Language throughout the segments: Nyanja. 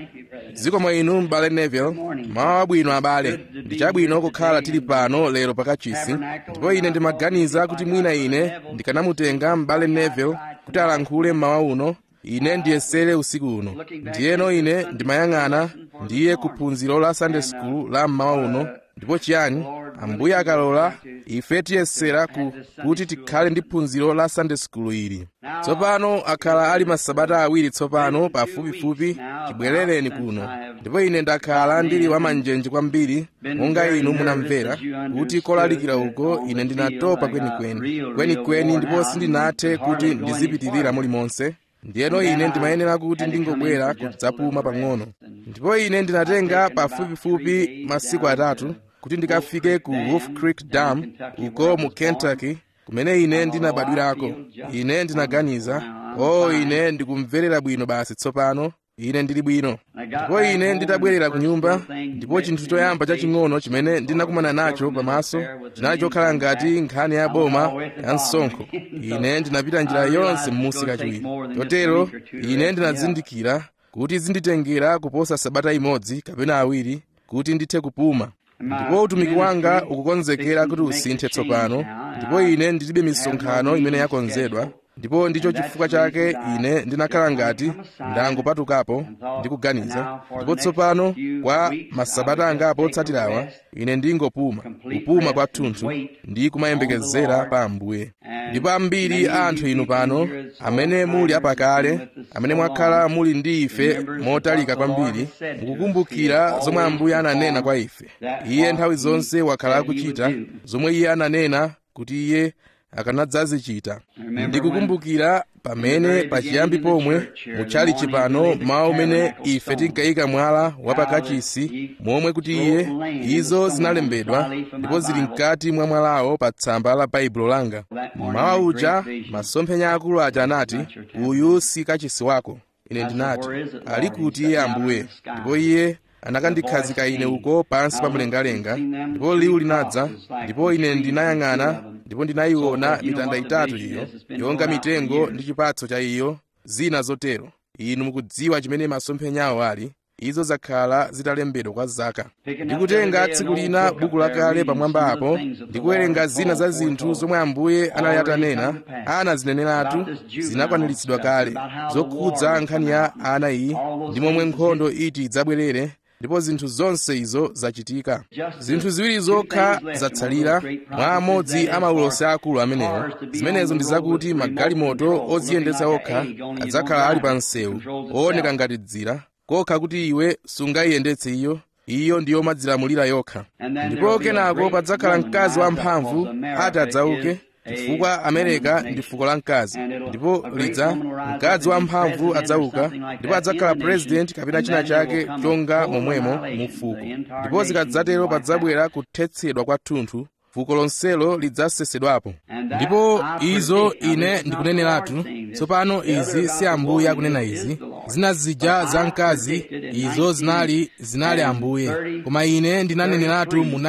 zikomo inu m'bale neville mawu abwino abale ndi chabwino kukhala tili pano lero pakachisi ndipo ine ndimaganiza kuti mwina ine ndikanamutenga m'bale neville kuti alankhule mmawa uno ine ndiyesere usiku uno ndiyeno ine ndimayang'ana ndiye kuphunziro la sunday school la mmawa uno ndipo chiyani ambuye akalola ife tiyesera ku, kuti tikhale ndi phunziro la sunday school ili tsopano akhala ali masabata awiri tsopano pafupifupi chibwerereni kuno ndipo ine ndakhala ndili wamanjenje kwambiri monga inu munamvera kuti kolalikira uko ine ndinatopa kwenikweni kwenikweni ndipo sindinathe kuti ndizipitirira mulimonse ndiyeno ine ndimayenera kuti ndingobwera kudzapuma pang'ono ndipo ine ndinatenga pafupifupi masiku atatu kuti ndikafike ku wolf creek dam uko mu kentucky kumene ine ndinabadwirako ine ndinaganiza o oh, ine ndikumverera bwino basi tsopano ine ndili bwino ndipo ine nditabwerera ku nyumba ndipo chinthu choyamba chaching'ono chimene ndinakumana nacho pamaso chinali chokhala ngati nkhani ya boma ya msonkho ine ndinapita njira yonse m'musi kachiwiri chotero ine ndinazindikira kuti zinditengera kuposa sabata imodzi kapena awiri kuti ndithe kupuma ndipo utumiki wanga ukukonzekera kuti usinthe tsopano ndipo ine ndilibe misonkhano imene yakonzedwa ndipo ndicho chifukwa chake ine ndinakhala ngati ndangopatukapo ndikuganiza ndipo tsopano kwa masabata angapo otsatirawa ine ndingopuma kupuma kwathunthu ndi kumayembekezera pa ambuye ndipo ambiri a anthu inu pano amene muli apakale amene mwakhala muli ndi ife motalika kwambiri mukukumbukira zomwe ambuye ananena kwa ife iye nthawi zonse wakhala akuchita zomwe iye ananena kuti iye akanadzazichita ndikukumbukira pamene pachiyambi pomwe mutchalichi pano mawu umene ife tinkayika mwala wapakachisi momwe kuti iye izo zinalembedwa ndipo zili mkati mwa mwalawo pa tsamba la baibulo langa mawu uja masomphenya akulu aja anati uyu si kachisi wako ine ndinati ali kuti iye ambuye ndipo iye anakandikhazika ine uko pansi pa mlengalenga ndipo liwu linadza ndipo ine ndinayang'ana ndipo ndinayiona mitanda itatu iyo yonga mitengo ndi chipatso cha iyo zina zotero inu mukudziwa chimene masomphenyawo ali izo zakhala zitalembedwa kwa zaka ndikutenga tsiku lina buku lakale pamwamba apo ndikuwerenga zina za zinthu zomwe ambuye anali atanena anazineneratu zinakwaniritsidwa kale zokhudza nkhani ya ana iyi ndi momwe nkhondo iti idzabwerere ndipo zinthu zonse izo zachitika zinthu ziwiri zokha zatsalira mwa amodzi a maulosi akulu amenewo zimenezo ndi zakuti magalimoto odziyendetsa okha adzakhala ali pa msewu ooneka ngati dzira kokha kuti iwe sungayiyendetse iyo iyo ndiyo madzilamulira yokha ndipo kenako padzakhala mkazi wamphamvu ati adzauke chifukwa amerika ndi fuko la mkazi ndipo lidza mkazi wamphamvu adzauka ndipo adzakhala purezidenti kapena china chake chonga momwemo mu fuko ndipo zikadzatero padzabwera kuthetsedwa kwathunthu fuko lonselo lidzasesedwapo ndipo izo ine ndikuneneratu tsopano izi si ambuye akunena izi zina zija za mkazi izo zinali zinali ambuye koma ine ndinaneneratu mu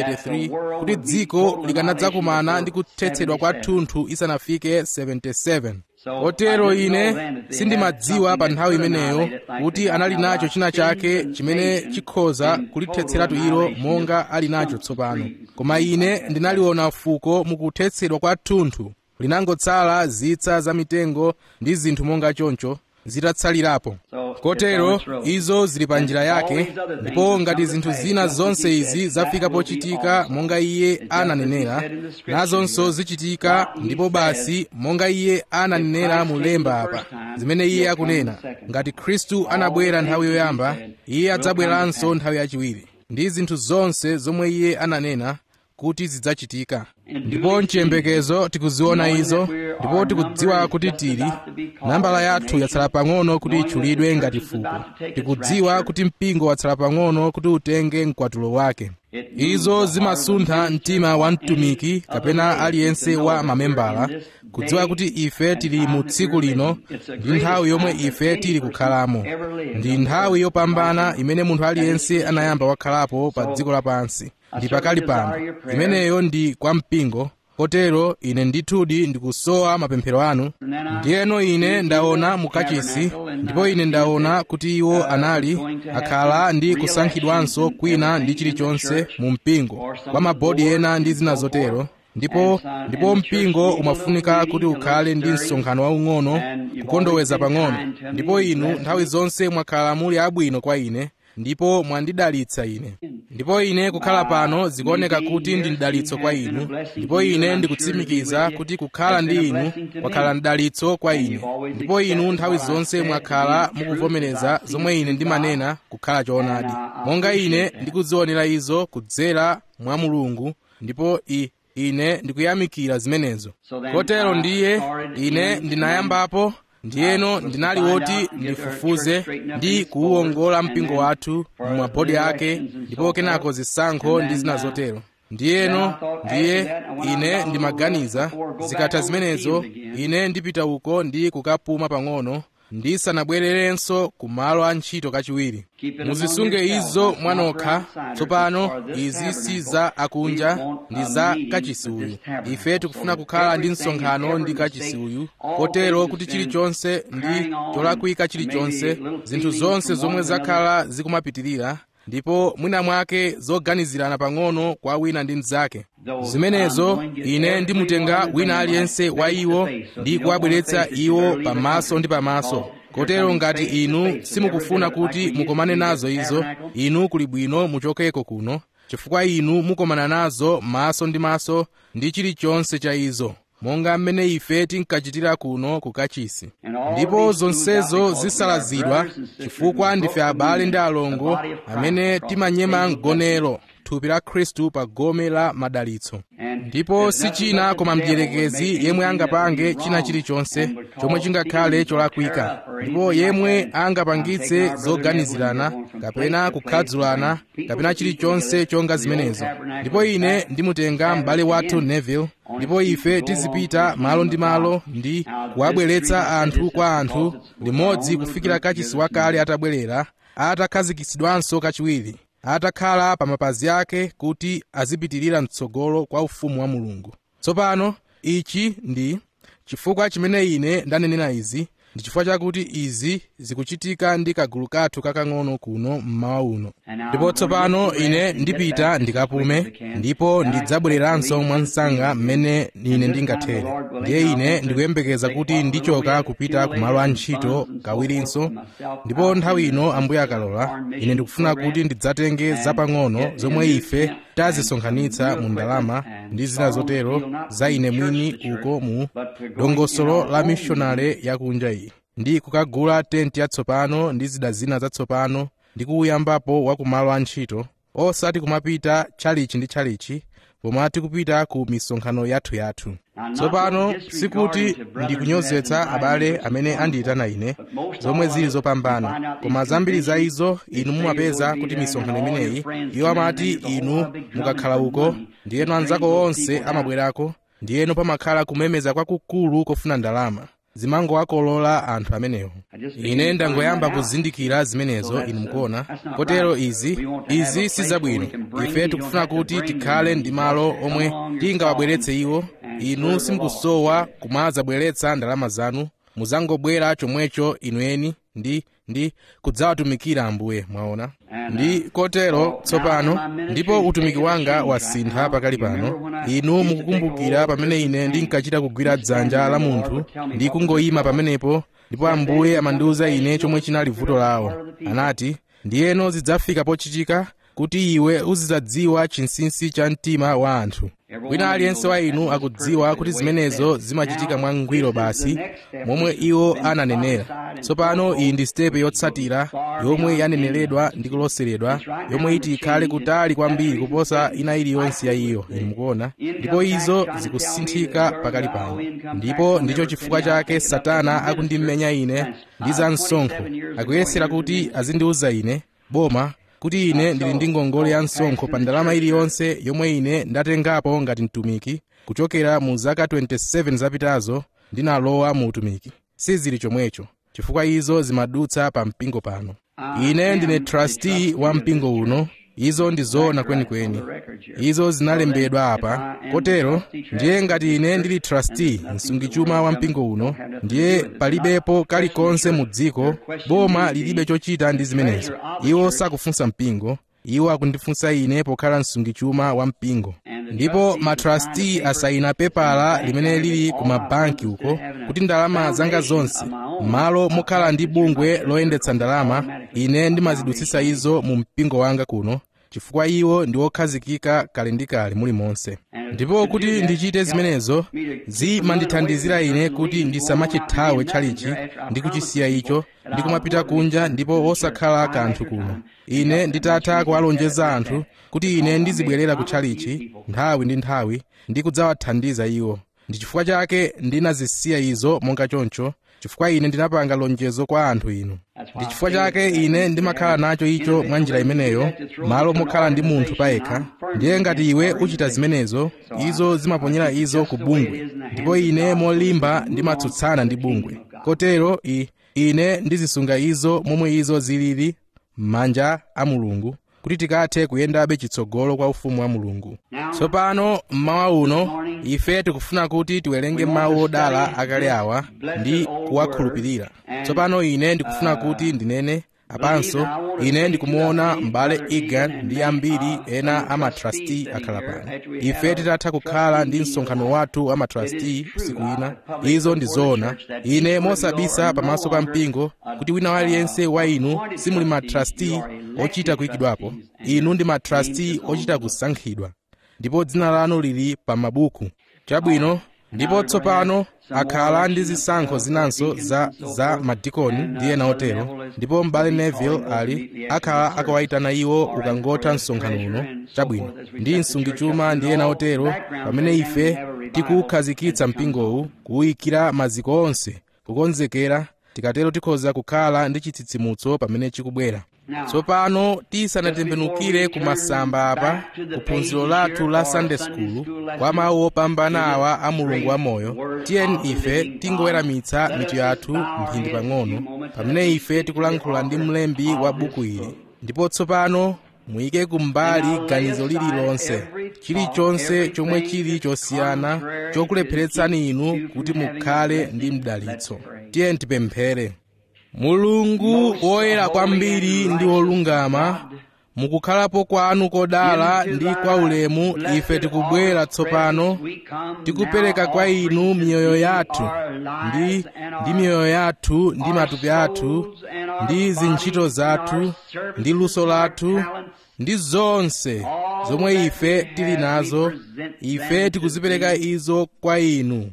1933 kuti dziko likanadzakumana ndi kuthetsedwa kwathunthu isanafike 77 kotero ine sindimadziwa pa nthawi imeneyo kuti anali nacho china chake chimene chikhoza kulithetseratu ilo monga ali nacho tsopano koma ine ndinaliona fuko mukuthetsedwa kwathunthu linangotsala zitsa za mitengo ndi zinthu monga choncho zitatsalirapo kotero izo zili pa njira yake ndipo ngati zinthu zina zonse izi zafika pochitika monga iye ananenera nazonso zichitika ndipo basi monga iye ananenera mulemba apa zimene iye akunena ngati khristu anabwera nthawi yoyamba iye adzabweranso nthawi yachiwiri ndi zinthu zonse zomwe iye ananena kuti zidzachitika ndipo mchiyembekezo tikuziona izo ndipo tikudziwa kuti tili nambala yathu yatsala pang'ono kuti itchulidwe ngati fuko tikudziwa kuti mpingo watsala pang'ono kuti utenge mkwatulo wake izo zimasuntha mtima wa mtumiki kapena aliyense wa mamembala kudziwa kuti ife tili mu tsiku lino ndi nthawi yomwe ife tili kukhalamo ndi nthawi yopambana imene munthu aliyense anayamba wakhalapo pa dziko lapansi ndi pakali pano imeneyo ndi kwa mpingo kotero ine ndithudi ndikusowa mapemphero anu ndiyeno ine ndaona mukachisi ndipo ine ndaona kuti iwo anali akhala ndi kusankhidwanso kwina ndi chilichonse mu mpingo kwa mabodi ena ndi zina zotero ndipo ndipo mpingo umafunika kuti ukhale ndi msonkhano waung'ono kukondoweza pang'ono ndipo inu nthawi zonse mwakhala muli abwino kwa ine ndipo mwandidalitsa ine ndipo ine kukhala pano zikuoneka kuti ndi mdalitso kwa inu ndipo ine ndikutsimikiza kuti kukhala ndi inu kwakhala mdalitso kwa ine ndipo inu nthawi zonse mwakhala mukuvomereza zomwe ine ndimanena kukhala choonadi monga ine ndikuzionera izo kudzera mwa mulungu ndipo i ine ndikuyamikira zimenezo kotero ndiye ine ndinayambapo ndiyeno ndinali woti ndifufuze ndi kuwuongola mpingo wathu mumabodi ake ndipo kenako zisankho ndi zina zotero ndiyeno ndiye ine ndimaganiza zikatha zimenezo ine ndipita uko ndi kukapuma pang'ono ndisanabwererenso ku malo a ntchito kachiwiri muzisunge izo mwanokha tsopano izi si za akunja ndi za kachisi uyu ife tikufuna kukhala ndi msonkhano ndi kachisi uyu kotero kuti chilichonse ndi cholakwika chilichonse zinthu zonse zomwe zakhala zikumapitirira ndipo mwina mwake zoganizirana pang'ono kwa wina ndi mnzake zimenezo ine ndimutenga wina aliyense wa iwo ndi kuwabweretsa iwo pamaso ndi pamaso kotero ngati inu simukufuna kuti mukomane nazo izo inu kuli bwino muchokeko kuno chifukwa inu mukomana nazo maso ndi maso ndi chilichonse cha izo monga mmene ife tinkachitira kuno ku kachisi ndipo zonsezo zisalazidwa chifukwa ndife abale ndi alongo amene timanyema mgonero thupi la khristu pa gome la madalitso ndipo si china koma mdierekezi yemwe angapange china chilichonse chomwe chingakhale cholakwika ndipo yemwe angapangitse zoganizirana kapena kukhadzulana kapena chilichonse chonga zimenezo ndipo ine ndimutenga m'bale wathu neville ndipo ife tizipita malo ndi malo ndi kuwabweretsa anthu kwa anthu limodzi kufikira kachisi wakale atabwerera atakhazikitsidwanso kachiwiri atakhala pa mapazi ake kuti azipitirira mtsogolo kwa ufumu wa mulungu tsopano ichi ndi chifukwa chimene ine ndanenera izi ndi chifukwa chakuti izi zikuchitika ndi kagulu kathu kakang'ono kuno mmawa uno ndipo tsopano ine ndipita ndikapume ndipo ndidzabwereranso mwansanga mmene ine ndingathere ndiye ine ndikuyembekeza kuti ndichoka kupita ku malo a ntchito kawirinso ndipo nthawi ino ambuye akalola ine ndikufuna kuti ndidzatenge zapang'ono zomwe ife tazisonkhanitsa mu ndalama ndi zina zotero za ine mwini uko mu dongosolo la mishonale yakunja iyi ndi kukagula tenti yatsopano ndi zida zina zatsopano ndi kuuyambapo wa kumalo a ntchito osati kumapita tchalichi ndi tchalichi koma tikupita ku misonkhano yathuyathu tsopano sikuti ndikunyozetsa abale amene andiyitana ine zomwe zili zopambana koma zambiri za izo inu mumapeza kuti misonkhano imeneyi iwo amati inu mukakhala uko ndiyeno anzako onse amabwerako ndiyeno pamakhala kumemeza kwakukulu kofuna ndalama zimangowakolola anthu amenewo ine ndangoyamba kuzindikira zimenezo inu mukuona kotero izi izi si zabwino ife tikufuna kuti tikhale ndi malo omwe tingawabweretse iwo inu simukusowa kumadzabweretsa ndalama zanu muzangobwera chomwecho inu eni ndi ndi kudzawatumikira ambuye mwaona ndi kotero tsopano ndipo utumiki wanga wasintha pakali pano inu mukukumbukira pamene ine ndinkachita kugwira dzanja la munthu ndi kungoyima pamenepo ndipo ambuye amandiwuza ine chomwe chinali vuto lawo anati ndiyeno zidzafika pochitika kuti iwe uzidzadziwa chinsinsi cha mtima wa anthu wina aliyense wa inu akudziwa kuti zimenezo zimachitika mwangwiro basi momwe iwo ananenera tsopano iyi ndi sitepe yotsatira yomwe yaneneredwa ndi kuloseredwa yomwe iti ikhale kutali kwambiri kuposa ina iliyonse ya iyo inu mukuona ndipo izo zikusinthika pakali pano ndipo ndicho chifukwa chake satana akundimenya ine ndi za msonkho akuyesera kuti azindiwuza ine boma kuti ine ndili ndi ngongole ya msonkho pa ndalama iliyonse yomwe ine ndatengapo ngati mtumiki kuchokera mu zaka 27 zapitazo ndinalowa mu utumiki sizili chomwecho chifukwa izo zimadutsa pa mpingo pano ine ndine trustee wa mpingo uno izo ndi zoona kwenikweni izo zinalembedwa apa kotero ndiye ngati ine ndili trustee msungichuma wa mpingo uno ndiye palibepo kalikonse mu dziko boma lilibe chochita ndi zimenezo iwo sakufunsa mpingo iwo akundifunsa ine pokhala msungichuma wa mpingo ndipo matrasti asayina pepala limene lili ku mabanki uko kuti ndalama zanga zonse m'malo mokhala ndi bungwe loyendetsa ndalama ine ndimazidutsitsa izo mu mpingo wanga kuno chifukwa iwo ndi okhazikika kale ndi kale mulimonse ndipo kuti ndichite zimenezo zimandithandizira ine kuti ndisamachithawe tchalichi ndi kuchisiya icho ndi kumapita kunja ndipo osakhala kanthu kuno ine nditatha kuwalonjeza anthu kuti ine ndizibwerera ku tchalichi nthawi ndi nthawi ndi kudzawathandiza iwo ndi chifukwa chake ndinazisiya izo monga choncho chifukwa ine ndinapanga lonjezo kwa anthu inu ndi chifukwa chake ine ndimakhala nacho icho mwa njira imeneyo malo mokhala ndi munthu payekha ndiye ngati iwe uchita zimenezo izo zimaponyera izo ku bungwe ndipo ine molimba ndimatsutsana ndi bungwe kotero i ine ndizisunga izo momwe izo zilili m'manja a mulungu kuti tikathe kuyendabe chitsogolo kwa ufumu wa mulungu tsopano mmawa uno ife tikufuna kuti tiwerenge mawu odala akale awa ndi kuwakhulupirira tsopano ine ndikufuna kuti ndinene apanso ine ndikumuona m'bale egan ndi ambiri ena amatrasti akhala pano ife titatha kukhala ndi msonkhano wathu wa matrasti usiku ina izo ndi zoona ine mosabisa pamaso pa mpingo kuti wina aliyense wa inu simuli matrasti ochita kuyikidwapo inu ndi matrasti ochita kusankhidwa ndipo dzina lanu lili pa mabuku chabwino ndipo tsopano akhala ndi zisankho zinanso za, za madikoni ndi ena otero ndipo m'bale neville ali akhala akawayitana iwo ukangotha msonkhano uno chabwino ndi msungichuma ndi ena otero pamene ife tikuwukhazikitsa mpingowu kuwuyikira maziko onse kukonzekera tikatero tikhoza kukhala ndi chitsitsimutso pamene chikubwera tsopano tisanatembenukire ku masamba apa kuphunziro lathu la sunday school kwa mawu opambana awa a mulungu wamoyo tiyeni ife tingoweramitsa mitu yathu mphindi pang'ono pamene ife tikulankhula ndi mlembi wa buku ili ndipo tsopano muyike kumbali ganizo lililonse chilichonse chomwe chili chosiyana chokulepheretsani inu kuti mukhale ndi mdalitso tiyeni tipemphere mulungu woyera kwambiri ndi wolungama mukukhalapo kwanu kodala ndi kwa ulemu ife tikubwera tsopano tikupereka kwa inu miyoyo yathu ndi ndi miyoyo yathu ndi matupi athu ndi zintchito zathu ndi luso lathu ndi zonse zomwe ife tili nazo ife tikuzipereka izo kwa inu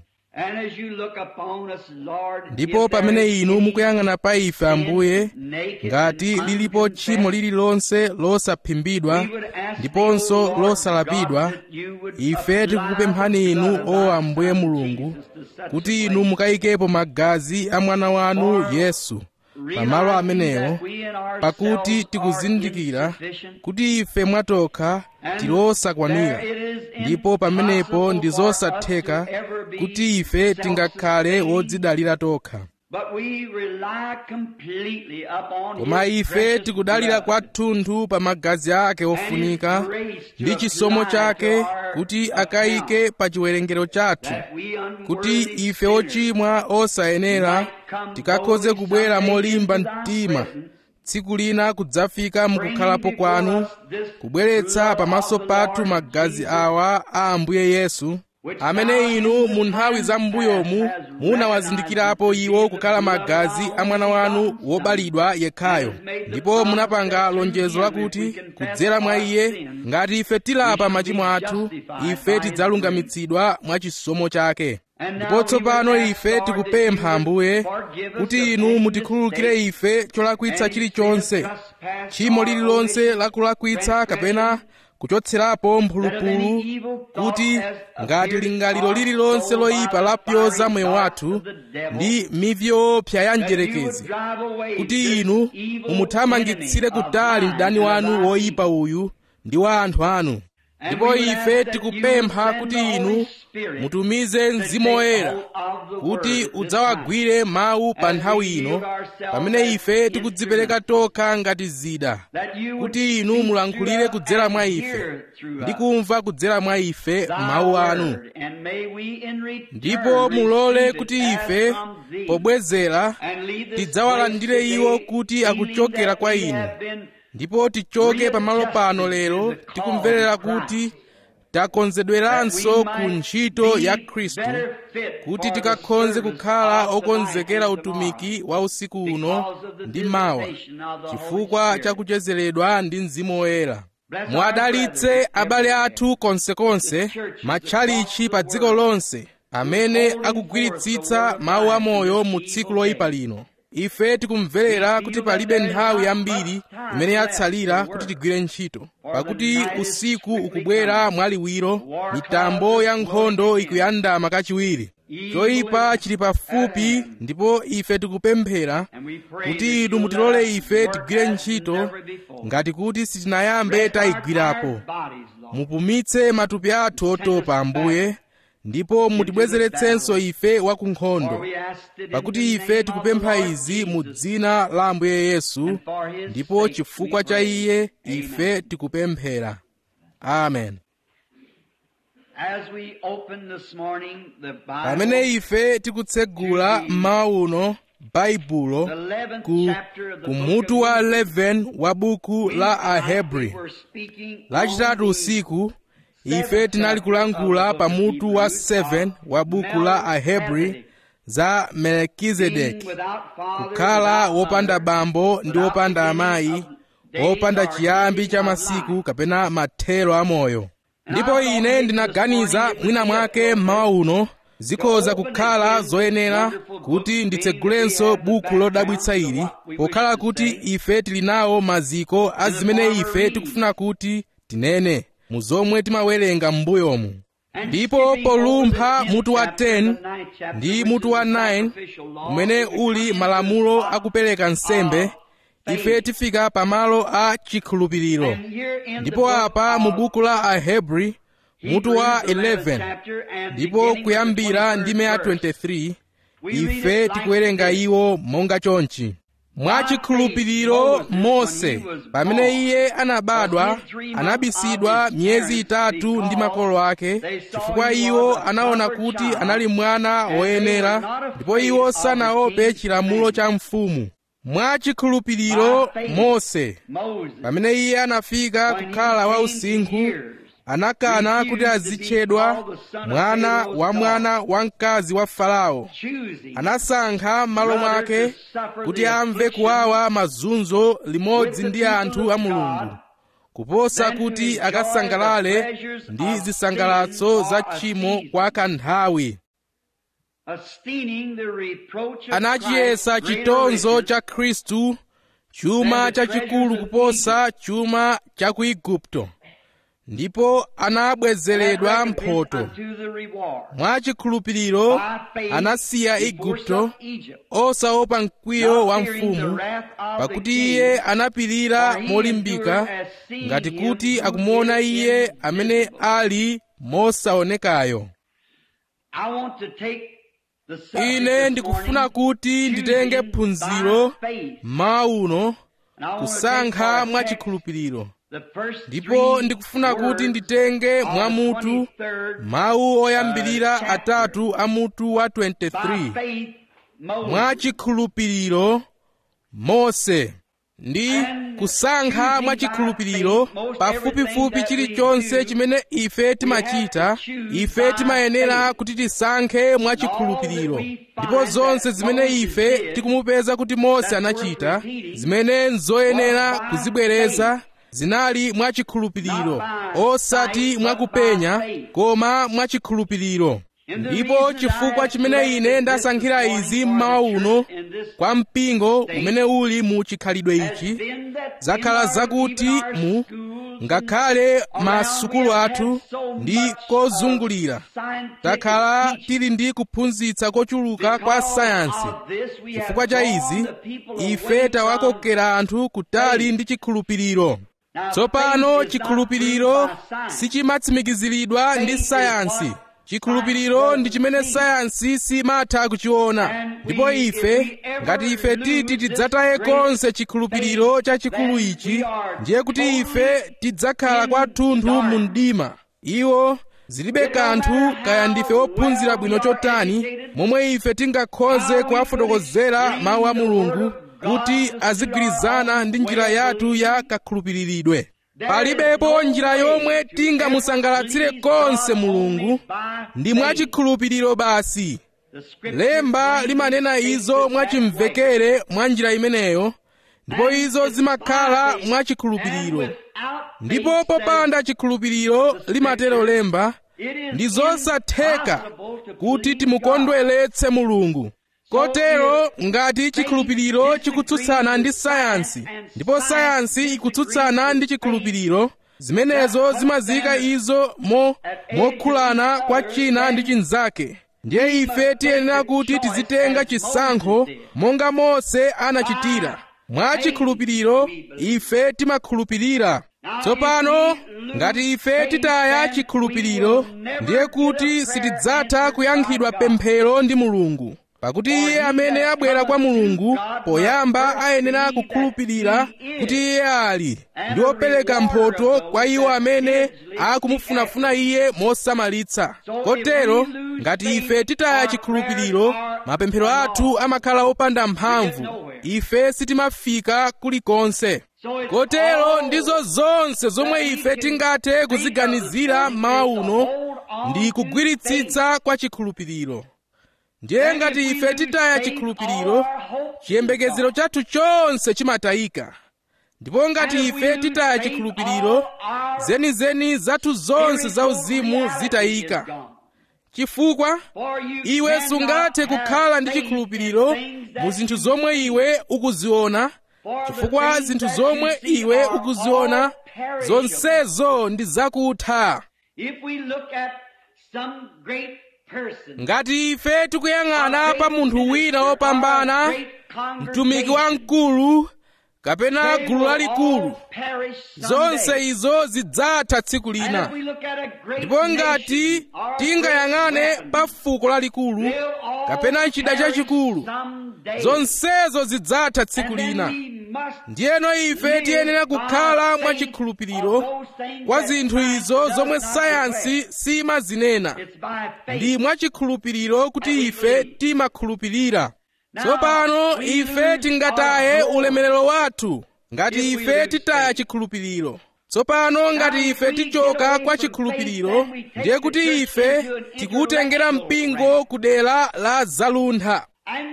ndipo pamene inu mukuyang'ana pa ife ambuye ngati lilipo tchimo lililonse losaphimbidwa ndiponso losalapidwa ife tikukupemphani inu o ambuye mulungu kuti inu mukayikepo magazi a mwana wanu yesu pamalo amenewo pakuti tikuzindikira kuti ife mwatokha tilosakwanira ndipo pamenepo ndi zosatheka kuti ife tingakhale wodzidalira tokha koma ife tikudalira kwathunthu pa magazi ake ofunika ndi chisomo chake kuti akayike pa chiwerengero chathu kuti ife ochimwa osayenera tikakhoze kubwera molimba mtima tsiku lina kudzafika mukukhalapo kwanu kubweretsa pamaso pathu magazi awa a ambuye yesu amene inu mu nthawi za m'mbuyomu munawazindikirapo iwo kukhala magazi a mwana wanu wobalidwa yekhayo ndipo munapanga lonjezo lakuti kudzera mwa iye ngati ife tilapa machimo athu ife tidzalungamitsidwa mwa chisomo chake ndipo tsopano ife tikupempha ambuye kuti inu mutikhululukire ife cholakwitsa chilichonse tchimo lililonse lakulakwitsa kapena kuchotserapo mphulupulu kuti ngati lingaliro lililonse loyipa lapyoza moyo wathu ndi mivi yoopsa ya mdierekezi kuti inu mumuthamangitsire kutali mdani wanu woyipa uyu ndi wa anthu anu ndipo ife tikupempha kuti inu mutumize mzimu woyera kuti udzawagwire mawu pa nthawi ino pamene ife tikudzipereka tokha ngati zida kuti inu mulankhulire kudzera mwa ife ndi kumva kudzera mwa ife mawu anu ndipo mulole kuti ife pobwezera tidzawalandire iwo kuti akuchokera kwa inu ndipo tichoke pamalo pano lero tikumverera kuti takonzedweranso ku ntchito ya khristu kuti tikakhonze kukhala okonzekera utumiki wa usiku uno ndi mawa chifukwa cha kuchezeredwa ndi mzimu woyera mwadalitse abale athu konsekonse matchalichi pa dziko lonse amene akugwiritsitsa mawu amoyo mu tsiku loyipa lino ife tikumverera kuti palibe nthawi yambiri imene yatsalira kuti tigwire ntchito pakuti usiku ukubwera mwaliwiro mitambo ya nkhondo ikuyandama kachiwiri choyipa chili pafupi ndipo ife tikupemphera kuti inu mutilole ife tigwire ntchito ngati kuti sitinayambe tayigwirapo mupumitse matupi athu otopa ambuye ndipo mutibwezeretsenso ife wa ku nkhondo pakuti ife tikupempha izi mu dzina la ambuye yesu ndipo chifukwa cha iye ife tikupemphera amen pamene ife tikutsegula mmawa uno baibulo ku, ku mutu wa 11 wa buku la ahebri lachitatu usiku ife tinali kulankhula pa mutu wa 7 wa buku la ahebri za melkizedeki kukhala wopanda bambo ndi wopanda amayi wopanda chiyambi cha masiku kapena mathero amoyo ndipo ine ndinaganiza mwina mwake mmawa uno zikhoza kukhala zoyenera kuti nditsegulenso buku lodabwitsa ili pokhala kuti ife tili nawo maziko a zimene ife tikufuna kuti tinene mu zomwe timawerenga m'mbuyomu ndipo polumpha mutu wa 10 ndi mutu wa 9 umene uli malamulo akupereka nsembe ife tifika pamalo a chikhulupiriro ndipo apa mu buku la ahebri mutu wa 11 ndipo kuyambira ndime ya 23 ife tikuwerenga iwo monga chonchi mwachikhulupiriro mose pamene iye anabadwa anabisidwa miyezi itatu ndi makolo ake chifukwa iwo anaona kuti anali mwana woyenera ndipo iwo sanaope chilamulo cha mfumu mwachikhulupiriro mose pamene iye anafika kukhala wausinkhu anakana kuti azitchedwa mwana wa mwana wamkazi wa farao anasankha m'malo mwake kuti amve kuwawa mazunzo limodzi ndi anthu a mulungu kuposa kuti akasangalale ndi zisangalatso za tchimo kwa kanthawi anachiyesa chitonzo cha khristu chuma chachikulu kuposa chuma cha ku igupto ndipo anabwezeredwa mphotho mwachikhulupiriro anasiya igupto osaopa mkwiyo wa mfumu pakuti iye anapirira molimbika ngati kuti akumuona iye amene ali mosaonekayo ine ndikufuna kuti nditenge phunziro mmawa uno kusankha mwachikhulupiriro ndipo ndikufuna kuti nditenge mwamutu mawu oyambirira atatu a mutu wa 23 mwachikhulupiriro mose ndi kusankha mwachikhulupiriro pafupifupi chilichonse chimene ife timachita ife timayenera kuti tisankhe mwachikhulupiriro ndipo zonse zimene ife tikumupeza kuti mose anachita zimene nzoyenera kuzibwereza zinali mwachikhulupiriro osati mwakupenya koma mwachikhulupiriro ndipo chifukwa chimene ine ndasankhira izi mmawa uno kwa mpingo umene uli mu chikhalidwe ichi zakhala zakuti mu ngakhale masukulu athu ndi kozungulira takhala tili ndi kuphunzitsa kochuluka kwa sayansi chifukwa cha izi ife tawakokera anthu kutali ndi chikhulupiriro tsopano chikhulupiriro sichimatsimikiziridwa ndi sayansi chikhulupiriro ndi chimene sayansi simatha kuchiona ndipo ife ngati ife titi tidzataye konse chikhulupiriro chachikulu ichi ndiye kuti ife tidzakhala kwathunthu mu mdima iwo zilibe kanthu kaya ndife ophunzira bwino chotani momwe ife tingakhoze kuwafotokozera mawu a mulungu kuti azigwirizana ndi njira yathu ya kakhulupiriridwe palibepo njira yomwe tingamusangalatsire konse mulungu ndi mwachikhulupiriro basi lemba limanena izo mwachimvekere mwa njira imeneyo ndipo izo zimakhala mwachikhulupiriro ndipo popanda chikhulupiriro limatero lemba ndi zosatheka kuti timukondweretse mulungu kotero ngati chikhulupiriro chikutsutsana ndi sayansi ndipo sayansi ikutsutsana ndi chikhulupiriro zimenezo zimazika izo mo mokhulana kwa china ndi chinzake ndiye ife tiyenera kuti tizitenga chisankho monga mose anachitira mwa chikhulupiriro ife timakhulupirira tsopano ngati ife titaya chikhulupiriro ndiye kuti sitidzatha kuyankhidwa pemphero ndi mulungu pakuti iye amene abwera kwa mulungu poyamba ayenera kukhulupirira kuti iye ali ndi wopereka mphotho kwa iwo amene akumufunafuna iye mosamalitsa kotero ngati ife titaya chikhulupiriro mapemphero athu amakhala opanda mphamvu ife sitimafika kulikonse kotero ndizo zonse zomwe ife tingathe kuziganizira mmawa uno ndi kugwiritsitsa kwa chikhulupiriro ndiye ngati ife titaya chikhulupiriro chiyembekezero chathu chonse chimatayika ndipo ngati ife titaya chikhulupiriro zenizeni zathu zonse zauzimu zitayika chifukwa iwe sungathe kukhala ndi chikhulupiriro mu zinthu zomwe iwe ukuziona chifukwa zinthu zomwe iwe ukuziona zonsezo ndi zakutha ngati ife tikuyang'ana pa munthu wina wopambana mtumiki wamkulu kapena gulu lalikulu zonse izo zidzatha tsiku lina ndipo ngati tingayang'ane pa fuko lalikulu kapena chida chachikulu zonsezo zidzatha tsiku lina ndiyeno ife tiyenera kukhala mwachikhulupiriro kwa zinthu izo zomwe sayansi simazinena ndi mwachikhulupiriro kuti ife timakhulupirira tsopano ife tingataye ulemerero wathu ngati ife titaya chikhulupiriro tsopano ngati ife tichoka kwa chikhulupiriro ndiye kuti ife tikuwutengera mpingo ku dera la zaluntha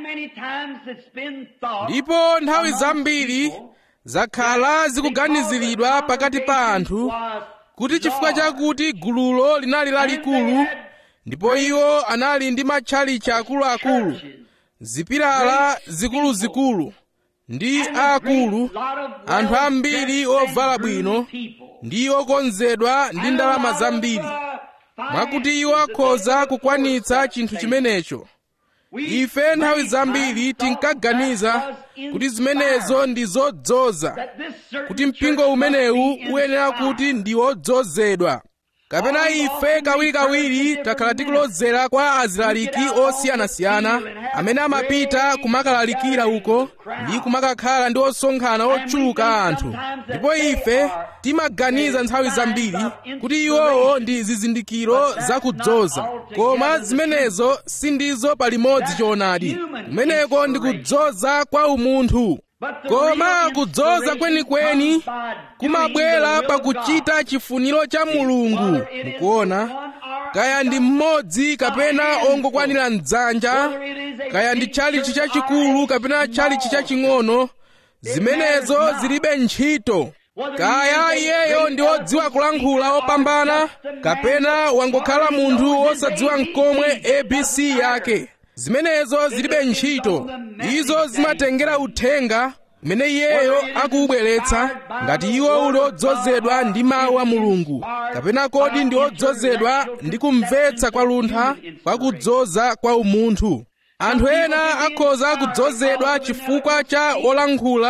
ndipo nthawi zambiri zakhala zikuganiziridwa pakati pa anthu kuti chifukwa chakuti gululo linali lalikulu ndipo iwo anali ndi matchalichi akuluakulu zipilala zikuluzikulu ndi aakulu anthu ambiri ovala bwino ndi okonzedwa ndi ndalama zambiri mwakuti iwo akhoza kukwanitsa chinthu chimenecho ife nthawi zambiri tinkaganiza kuti zimenezo ndi zodzoza kuti mpingo umenewu uyenera kuti ndi wodzozedwa kapena ife kawirikawiri takhala tikulozera kwa azilaliki osiyanasiyana amene amapita kumakalalikira uko ndi kumakakhala ndi osonkhana ochuluka anthu ndipo ife timaganiza nthawi zambiri kuti iwowo ndi zizindikiro zakudzoza koma zimenezo sindizo palimodzi choonadi kumeneko ndi kudzoza kwa umunthu koma kudzoza kwenikweni kumabwera pakuchita chifuniro cha mulungu mukuona kaya ndi mmodzi kapena ongokwanira mdzanja kaya ndi tchalichi chachikulu kapena tchalichi chaching'ono zimenezo zilibe ntchito kaya iyeyo ndi wodziwa kulankhula opambana kapena wangokhala munthu wosadziwa mkomwe abc yake zimenezo zilibe ntchito izo zimatengera uthenga umene iyeyo akuubweretsa ngati iwo uli odzozedwa ndi mawu a mulungu kapena kodi ndi odzozedwa ndi kumvetsa kwa luntha kwa kudzoza kwa umunthu anthu ena akhoza kudzozedwa chifukwa cha olankhula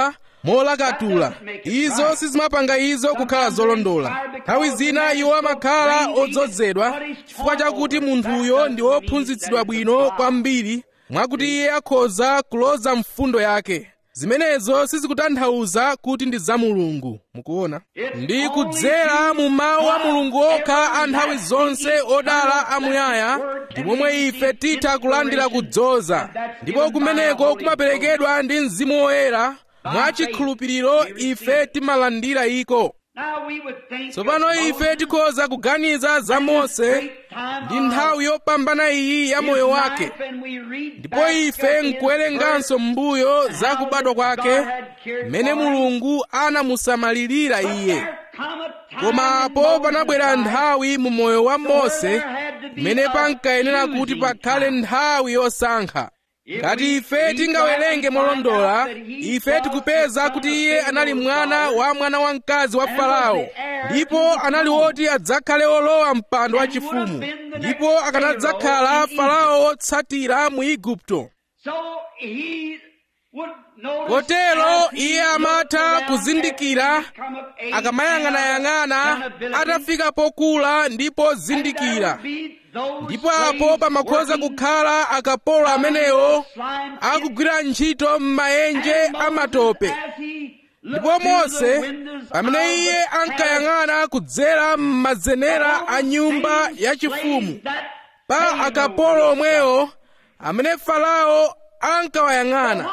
molakatula izo sizimapanga izo kukhala zolondola nthawi zina iwo amakhala odzozedwa chifukwa chakuti munthuyo ndi wophunzitsidwa bwino kwambiri mwakuti iye akhoza kuloza mfundo yake zimenezo sizikutanthauza kuti ndi za mulungu mukuona ndi kudzera mu mawu a mulungu okha a nthawi zonse odala amuyaya ndi momwe ife titha kulandira kudzoza ndipo kumeneko kumaperekedwa ndi mzimu woyera mwachikhulupiriro ife timalandira iko tsopano ife tikhoza kuganiza za mose ndi nthawi yopambana iyi ya moyo wake ndipo ife nkuwerenganso m'mbuyo za kubadwa kwake mmene mulungu anamusamalirira iye koma apo panabwera nthawi mu moyo wa mose mmene pankayenera kuti pakhale nthawi yosankha ngati ife tingawerenge molondola ife tikupeza kuti iye anali mwana wa mwana wamkazi wa farao ndipo anali woti adzakhale olowa mpando wachifumu ndipo akanadzakhala farao wotsatira mu igupto kotero iye amatha kuzindikira akamayang'anayang'ana atafika pokula ndipo zindikira ndipo apo pamakhoza kukhala akapolo amenewo akugwira ntchito m'maenje amatope ndipo mose pamene iye ankayang'ana kudzera m'mazenera a nyumba yachifumu pa akapolo omwewo amene farao ankawayang'ana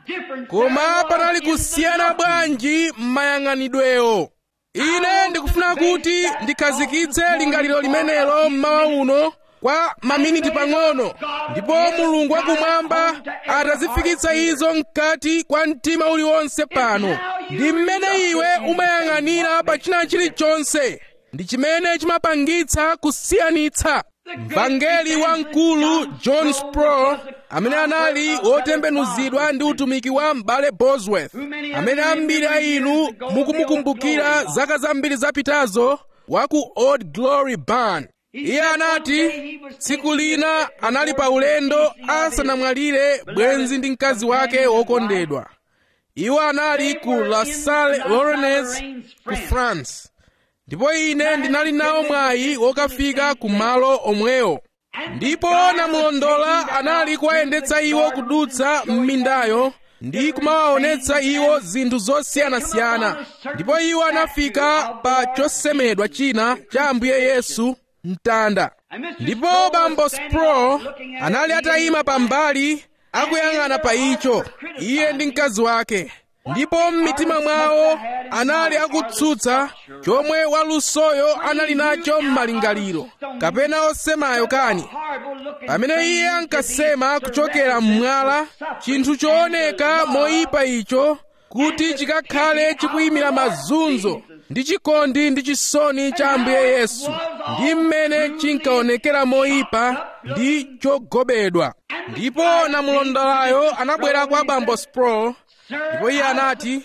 koma panali kusiyana bwanji m'mayang'anidwewo ine ndikufuna kuti ndikhazikitse lingaliro limenelo mmawa uno kwa maminiti pang'ono ndipo mulungu wakumwamba atazifikitsa izo mkati kwa mtima uliwonse pano ndi mmene iwe umayang'anira pa china chilichonse ndi chimene chimapangitsa kusiyanitsa mvangeli wamkulu john sproul amene anali wotembenuzidwa ndi utumiki wa m'bale bosworth amene ambiri a inu mukumukumbukira zaka zambiri zapitazo wa ku old glory barn iye anati tsiku lina anali pa ulendo asanamwalire bwenzi ndi mkazi wake wokondedwa iwo anali ku la salle lornes ku france ndipo ine ndinali nawo mwayi wokafika ku malo omwewo ndipo namulondola anali kuwayendetsa iwo kudutsa m'mindayo ndi kumawaonetsa iwo zinthu zosiyanasiyana ndipo iwo anafika pa chosemedwa china cha ambuye yesu mtanda ndipo bambo spro anali atayima pambali akuyang'ana pa icho iye ndi mkazi wake ndipo m'mitima mwawo anali akutsutsa chomwe walusoyo anali nacho m'malingaliro kapena osemayo kani pamene iye ankasema kuchokera mmwala chinthu chooneka moyipa icho kuti chikakhale chikuyimira mazunzo ndi chikondi ndi chisoni cha ambuye yesu ndi mmene chinkaonekera moyipa ndi chogobedwa ndipo namulondolayo anabwera kwa bambo spro ndipo iye anati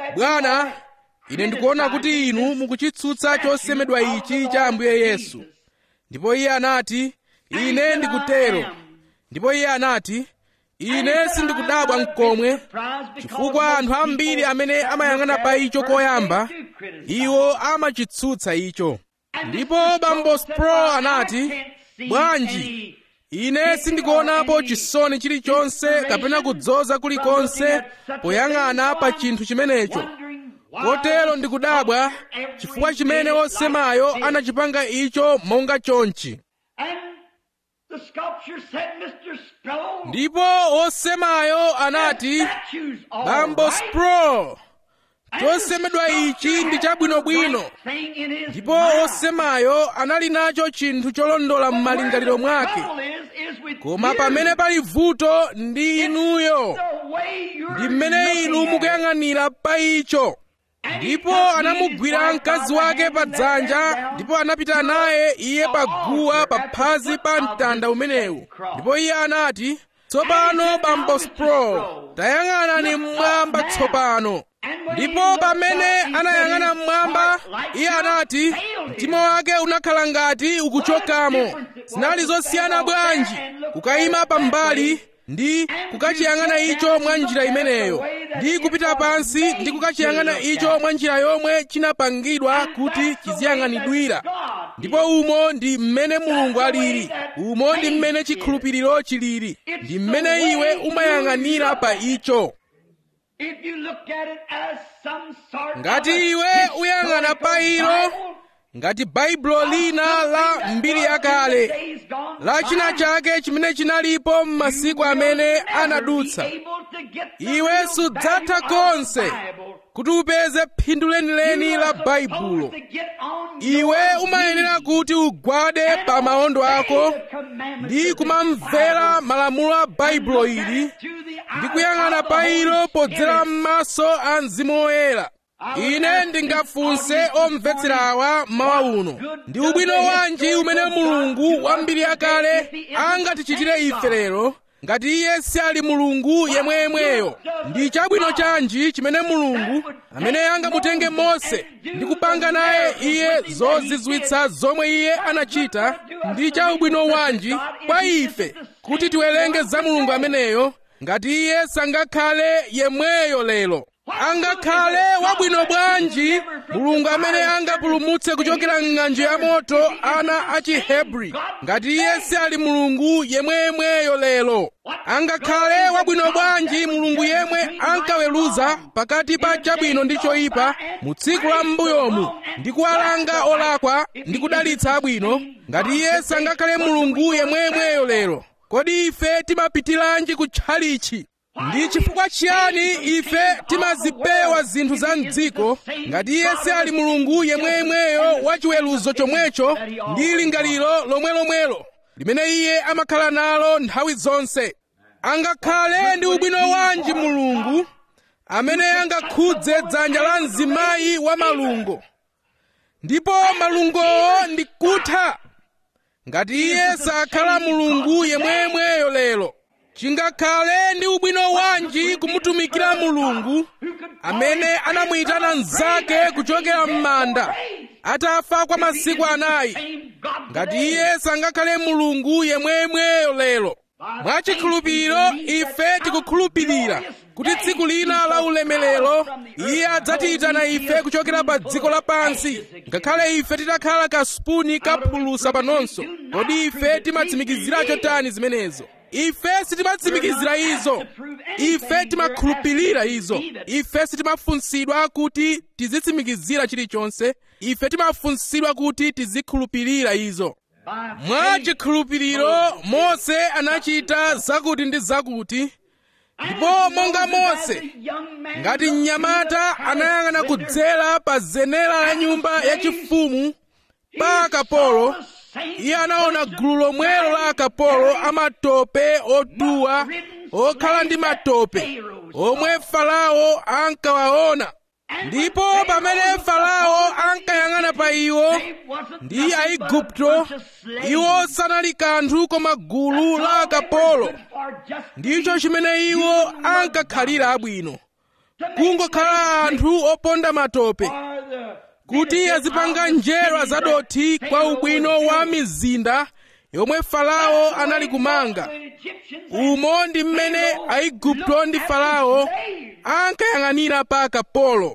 bwana ine ndikuona kuti inu mukuchitsutsa chosemedwa ichi cha ambuye yesu ndipo iye anati ine ndikutero ndipo iye anati ine sindikudabwa mkomwe chifukwa anthu ambiri amene amayang'ana pa icho koyamba iwo amachitsutsa icho ndipo bambo spro anati bwanji ine sindikuonapo chisoni chilichonse kapena kudzoza kulikonse poyang'ana pa chinthu chimenecho kotero ndikudabwa chifukwa chimene osemayo anachipanga icho monga chonchi ndipo osemayo anati bambo spro chosemedwa ichi ndi chabwinobwino ndipo osemayo anali nacho chinthu cholondola m'malingaliro mwake koma pamene pali vuto ndi inuyo ndi mmene inu mukuyang'anira pa icho ndipo anamugwira mkazi wake pa dzanja ndipo anapita naye iye pa guwa pa phazi pa mtanda umenewu ndipo iye anati tsopano bambo spro tayang'anani mmwamba tsopano ndipo pamene anayang'ana mmwamba iye anati mtima wake unakhala ngati ukuchokamo zinali zosiyana bwanji kukayima pambali ndi kukachiyang'ana icho mwa njira imeneyo ndi kupita pansi ndi kukachiyang'ana icho mwa njira yomwe chinapangidwa kuti chiziyang'anidwira ndipo umo ndi mmene mulungu alili umo ndi mmene chikhulupiriro chilili ndi mmene iwe umayang'anira pa icho ngati iwe uyang'ana pa ilo ngati baibulo lina la mbiri yakale la china chake chimene chinalipo m'masiku amene anadutsa iwe sudzatha konse kuti upeze phindu lenileni la baibulo iwe umayenera kuti ugwade pa maondo ako ndi kumamvera malamulo a baibulo ili ndi kuyang'ana pa ilo podzera m'maso a mzimu woyera ine ndingafunse omvetsera awa mawa uno ndi ubwino wanji umene mulungu wa mbiri yakale angatichitire ife lero ngati iye si ali mulungu yemweyemweyo ndi chabwino chanji chimene mulungu amene angamutenge mose ndi kupanga naye iye zozizwitsa zomwe iye anachita ndi cha ubwino wanji kwa ife kuti tiwerenge za mulungu ameneyo ngati iye sangakhale yemweyo lero angakhale wabwino bwanji mulungu amene angapulumutse kuchokera m'ng'anjo ya moto ana a chihebri ngati iye si ali mulungu yemweyemweyo lero angakhale wabwino bwanji mulungu yemwe ankaweruza pakati pa chabwino ndi choyipa mu tsiku la m'mbuyomu ndi kuwalanga olakwa ndi kudalitsa abwino ngati iye sangakhale mulungu yemweyemweyo lero kodi ife timapitiranji kutchalichi ndi chifukwa chiyani ife timazipewa zinthu za mdziko ngati iye si ali mulungu yemweyemweyo wa chiweruzo chomwecho ndi lingaliro lomwelomwelo limene iye amakhala nalo nthawi zonse angakhale ndi ubwino wanji mulungu amene angakhudze dzanja la mzimayi wa malungo ndipo malungowo ndi kutha ngati iye sakhala mulungu yemweyemweyo lero chingakhale ndi ubwino wanji kumutumikira mulungu amene anamuyitana mnzake kuchokera m'manda atafa kwa masiku anayi ngati iye sangakhale mulungu yemweyemweyo lero mwachikhulupiriro ife tikukhulupirira kuti tsiku lina la ulemerero iye adzatiyitana ife kuchokera pa dziko lapansi ngakhale ife titakhala kasupuni kaphulusa panonso kodi ife timatsimikizira chotani zimenezo ife sitimatsimikizira izo ife timakhulupirira izo ife sitimafunsidwa kuti tizitsimikizira chilichonse ife timafunsidwa kuti tizikhulupirira izo mwa chikhulupiriro mose anachita zakuti ndi zakuti ndipo monga mose ngati mnyamata anayang'ana kudzera pa zenera la nyumba yachifumu pa akapolo iye anaona gulu lomwelo la akapolo amatope otuwa okhala ndi matope omwe farao ankawaona ndipo pamene farao ankayang'ana pa iwo ndi aigupto iwo sanali kanthu koma gulu la akapolo ndicho chimene iwo ankakhalira abwino kungokhala anthu oponda matope kuti azipanga njerwa zadothi kwa ubwino wa mizinda yomwe farao anali kumanga umo ndi mmene aigupto ndi farao ankayang'anira pa akapolo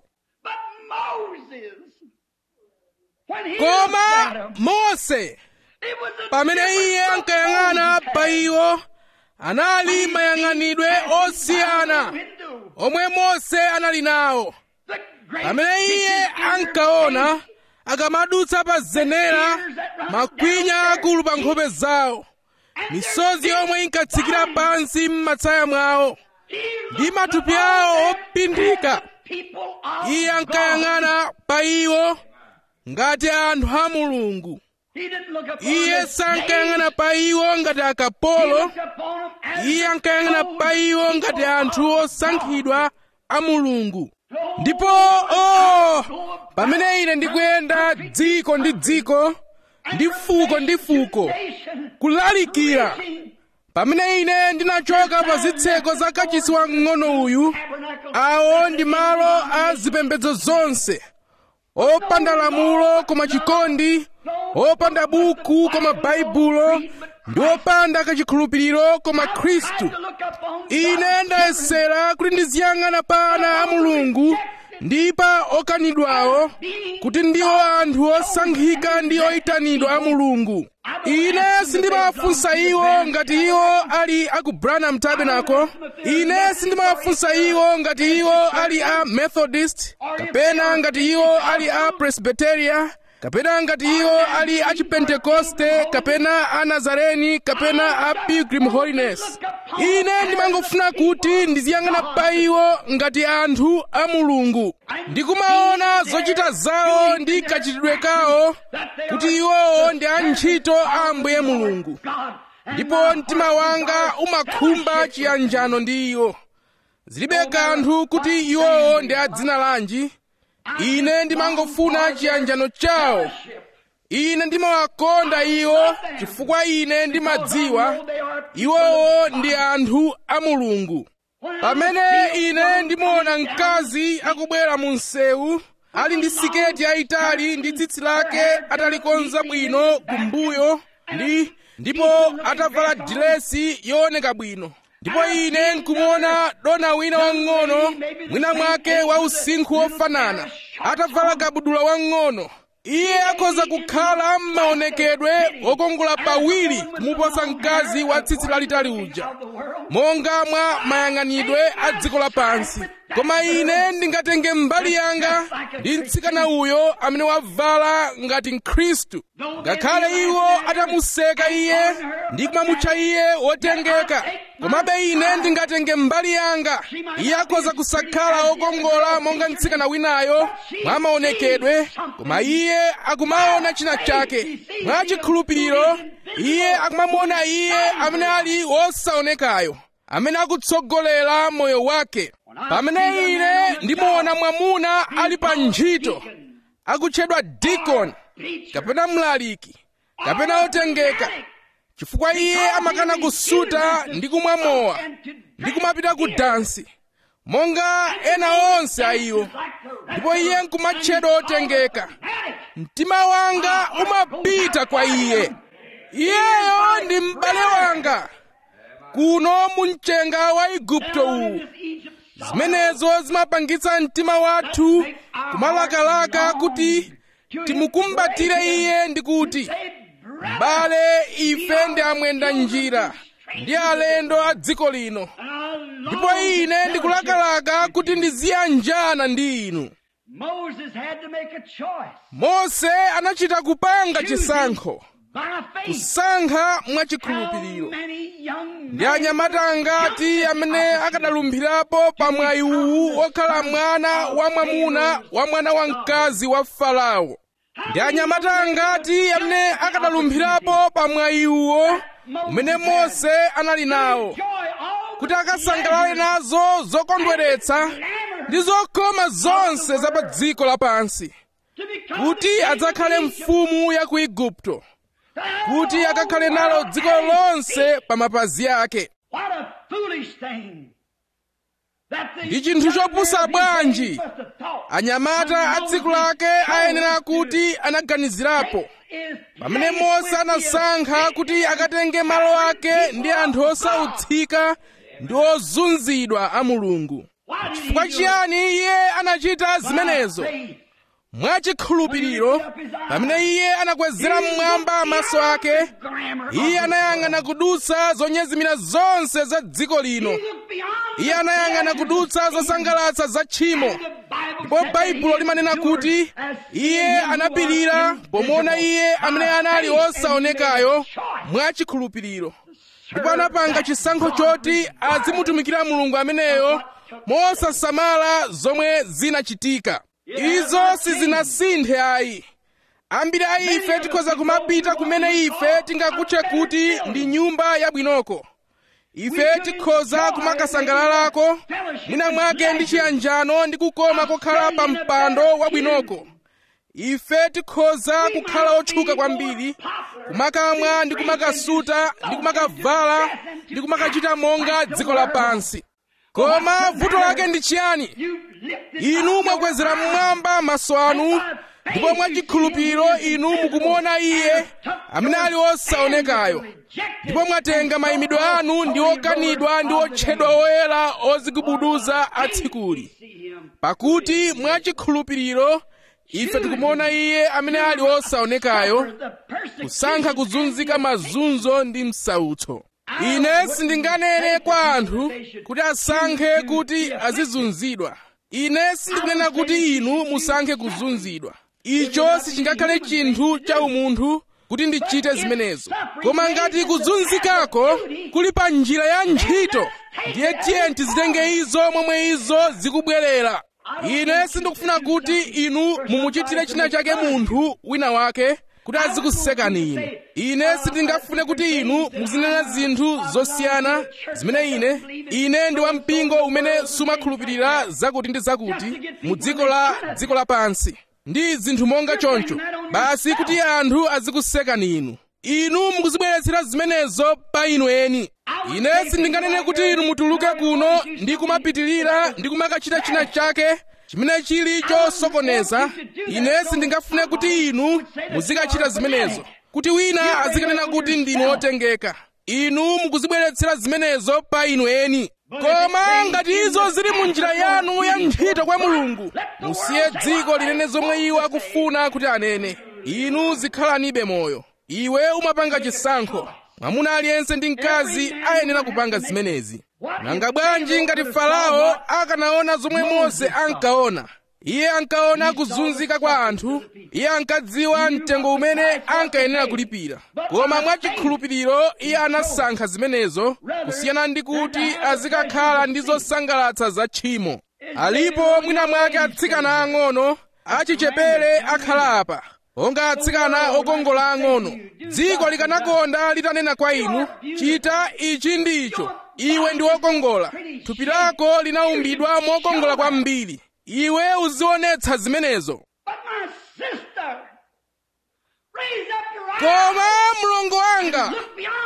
koma mose pamene iye ankayang'ana pa iwo anali mayang'anidwe osiyana omwe mose anali nawo pamene iye ankaona akamadutsa pa zenera makwinya akulu pa nkhope zawo misozi yomwe inkatsikira pansi m'matsaya mwawo ndi matupi awo opindika iye ankayang'ana pa iwo ngati anthu a mulungu iye sankayang'ana pa iwo ngati akapolo iye ankayang'ana pa iwo ngati anthu osankhidwa a mulungu ndipo oh pamene ine ndikuyenda dziko ndi dziko ndi fuko ndi fuko kulalikira pamene ine ndinachoka pa zitseko za kachisi wamng'ono uyu awo ndi malo a zipembedzo zonse opanda lamulo koma chikondi opanda buku koma baibulo ndi opanda kachikhulupiriro koma khristu ine ndayesera kuti ndiziyang'ana pa ana a mulungu ndi pa okanidwawo kuti ndiwo anthu osankhika ndi oyitanidwa a mulungu ine sindimawafunsa iwo ngati iwo ali a ku branham tabernacle ine sindimawafunsa iwo ngati iwo ali a methodist kapena ngati iwo ali a presbyteria kapena ngati iwo ali a chipentekoste kapena a nazareni kapena a pilgrim holiness ine ndimangofuna kuti ndiziyang'ana pa iwo ngati anthu a mulungu ndikumaona zochita zawo ndi kachitidwe kawo kuti iwowo ndi antchito a ambuye mulungu ndipo mtima wanga umakhumba chiyanjano ndi iwo zilibe kanthu kuti iwowo ndi a dzina lanji ine ndimangofuna chiyanjano chawo ine ndimawakonda iwo chifukwa ine ndimadziwa iwowo ndi anthu a mulungu pamene ine ndimaona mkazi akubwera mu msewu ali ndi siketi yayitali ndi tsitsi lake atalikonza bwino kumbuyo ndi ndipo atavala dilesi yooneka bwino ndipo ine nkumuona dona wina wang'ono mwina mwake wa usinkhu wofanana atavala kabudula wang'ono iye akhoza kukhala m'maonekedwe wokongola pawiri kumuposa mkazi wa tsitsi lalitali uja monga mwa mayang'anidwe a dziko lapansi koma ine ndingatenge mbali yanga ndi mtsikana uyo amene wavala ngati mkhristu ngakhale iwo atamuseka iye ndi kumamutcha iye wotengeka komabe ine ndingatenge mbali yanga iye akhoza kusakhala wokongola monga mtsikana winayo mwa maonekedwe koma iye akumaona china chake mwa chikhulupiriro iye akumamuona iye amene ali wosaonekayo amene akutsogolera moyo wake pamene ine ndimuona mwamuna ali pa ntchito akutchedwa dikoni kapena mlaliki kapena otengeka chifukwa iye amakana kusuta ndi kumwa mowa ndi kumapita ku dansi monga ena onse a iwo ndipo iye nkumatchedwa otengeka mtima wanga umapita kwa iye iyeyo ndi m'bale wanga kuno mu mchenga wa igupto uwu zimenezo zimapangitsa mtima wathu kumalakalaka kuti timukumbatire iye ndi kuti m'bale ife ndi amwenda njira ndi alendo a dziko lino ndipo ine ndikulakalaka kuti ndiziyanjana ndi inu mose anachita kupanga chisankho kusankha mwachikhulupiriro ndi anyamata angati amene akadalumphirapo pa mwayi uwu wokhala mwana wa mwamuna wa mwana wamkazi wa farao ndi anyamata angati amene akadalumphirapo pa mwayi uwo umene mose anali nawo kuti akasangalale nazo zokondweretsa ndi zokoma zonse za pa dziko lapansi kuti adzakhale mfumu ya ku igupto kuti akakhale nalo dziko lonse pa mapazi ake ndi chinthu chopusa bwanji anyamata a dziko lake ayenera kuti anaganizirapo pamene mose anasankha kuti akatenge malo ake ndi anthu osautsika ndi ozunzidwa a mulungu chifukwa chiyani iye anachita zimenezo mwachikhulupiriro pamene iye anakwezera mmwamba maso ake iye anayang'ana kudutsa zonyezimira zonse za dziko lino iye anayang'ana kudutsa zosangalatsa za tchimo ndipo baibulo limanena kuti iye anapirira pomuona iye amene anali osaonekayo mwachikhulupiriro ndipo anapanga chisankho choti azimutumikira mulungu ameneyo mosasamala zomwe zinachitika izo sizinasinthe ayi ambiri a ife tikhoza kumapita kumene ife tingakutche kuti ndi nyumba yabwinoko ife tikhoza kumakasangalalako mwina mwake ndi chiyanjano ndi kukoma kokhala pa mpando wabwinoko ife tikhoza kukhala otchuka kwambiri kumakamwa ndi kumakasuta ndi kumakavala ndi kumakachita monga dziko lapansi koma vuto lake ndi chiyani inu mwakwezera mmwamba maso anu ndipo mwachikhulupiriro inu mukumuona iye amene ali osaonekayo ndipo mwatenga mayimidwe anu ndi okanidwa ndi otchedwa oyera ozigubuduza atsikuli pakuti mwachikhulupiriro ife tikumuona iye amene ali osaonekayo kusankha kuzunzika mazunzo ndi msautso ine sindinganene kwa anthu kuti asankhe kuti azizunzidwa ine sindikunena kuti inu musankhe kuzunzidwa icho sichingakhale chinthu cha umunthu kuti ndichite zimenezo koma ngati kuzunzikako kuli pa njira ya ntchito ndiye tiye tizitenge izo momwe izo zikubwerera ine sindikufuna kuti inu mumuchitire china chake munthu wina wake kuti azikusekani inu ine sindingafune kuti inu muzinena zinthu zosiyana zimene ine ine ndi wampingo umene sumakhulupirira zakuti ndi zakuti mu dziko la dziko lapansi ndi zinthu monga choncho basi kuti anthu azikusekani inu inu mukuzibweretsera zimenezo pa inu eni ine sindinganene kuti inu mutuluke kuno ndi kumapitirira ndi kumakachita china chake chimene chili chosokoneza ine sindingafune kuti inu muzikachita zimenezo kuti wina azikanena kuti ndinu otengeka inu mukuzibweretsera zimenezo pa inu eni koma ngati izo zili mu njira yanu ya ntchito kwa mulungu musiye dziko linene zomwe iwo akufuna kuti anene inu zikhalanibe moyo iwe umapanga chisankho mwamuna aliyense ndi mkazi ayenera kupanga zimenezi nanga bwanji ngati farao akanaona zomwe mose ankaona iye ankaona kuzunzika kwa anthu iye ankadziwa mtengo umene ankayenera kulipira koma mwachikhulupiriro iye anasankha zimenezo kusiyana ndi kuti azikakhala ndi zosangalatsa za tchimo alipo mwina mwake atsikana ang'ono achichepere akhala apa onga atsikana okongola ang'ono dziko likanakonda litanena kwa inu chita ichi ndi icho iwe ndi wokongola thupi lako linaumbidwa mokongola kwambiri iwe uzionetsa zimenezo koma mlongo wanga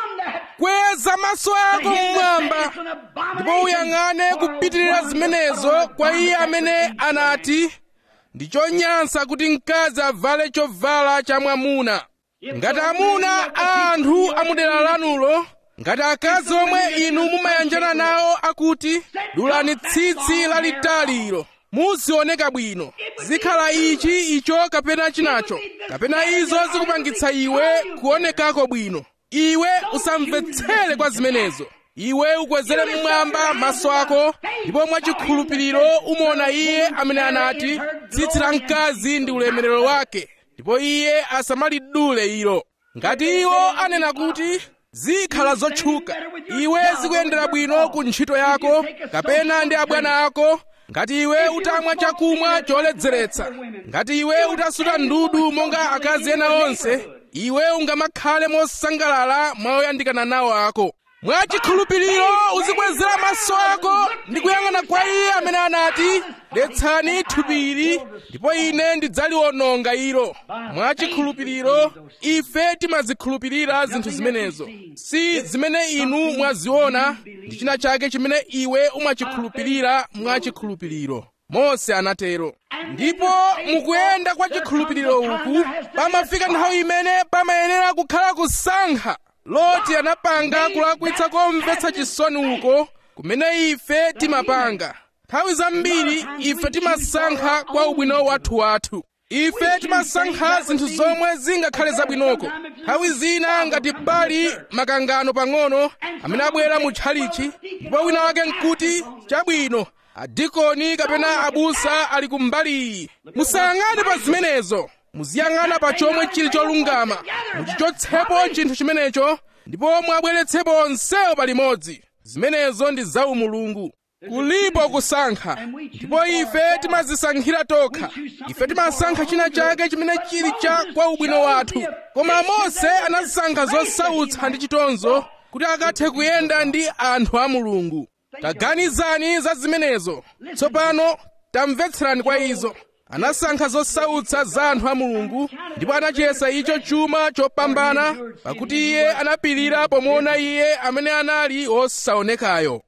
kweza maso ako mmwamba ndipo uyang'ane kupitirira zimenezo kwa iye amene anati ndi chonyansa kuti mkazi avale chovala cha mwamuna ngati amuna a anthu amudera lanulo ngati akazi omwe inu mumayanjana nawo akuti dulani tsitsi lalitaliro muzioneka bwino zikhala ichi icho kapena chinacho kapena izo zikupangitsa iwe kuonekako bwino iwe usamvetsere kwa zimenezo iwe ukwezere mmwamba maso ako ndipo mwachikhulupiriro umuona iye amene anati tsitsi la mkazi ndi ulemerero wake ndipo iye asamalidule ilo ngati iwo anena kuti zikhala zotchuka iwe zikuyendera bwino ku ntchito yako kapena ndi abwana ako ngati iwe utamwa chakumwa choledzeretsa ngati iwe utasuta ndudu monga akazi ena onse iwe ungamakhale mosangalala mwaoyandikana nawo ako mwachikhulupiriro uzikwezera maso ako ndi kuyang'ana kwa iye amene anati detsani thupili ndipo ine ndidzaliwononga ilo mwachikhulupiriro ife timazikhulupirira zinthu zimenezo si zimene inu mwaziona ndi china chake chimene iwe umachikhulupirira mwachikhulupiriro mose anatero ndipo mukuyenda kwa chikhulupiriro uku pamafika nthawi imene pamayenera kukhala kusankha loti anapanga kulakwitsa komvetsa chisoni uko kumene ife timapanga nthawi zambiri ife timasankha kwa ubwino wathu wathu ife timasankha zinthu zomwe zingakhale zabwinoko nthawi zina ngati pali makangano pang'ono amene abwera mu tchalichi ndipo wina wake nkuti chabwino adikoni kapena abusa ali kumbali iyi musayang'ane pa zimenezo muziyang'ana pa chomwe chili cholungama muchichotsepo chinthu chimenecho ndipo mwabweretsepo onsewo palimodzi zimenezo ndi za umulungu kulipo kusankha ndipo ife timazisankhira tokha ife timasankha china chake chimene chili cha kwa ubwino wathu koma mose anasankha zosautsa ndi chitonzo kuti akathe kuyenda ndi anthu a mulungu taganizani za zimenezo tsopano tamvetserani kwa izo anasankha zosautsa za anthu a mulungu ndipo anachiyesa icho chuma chopambana pakuti iye anapirira pomuona iye amene anali wosaonekayo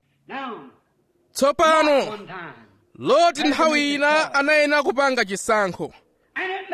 tsopano loti nthawi ina anayenera kupanga chisankho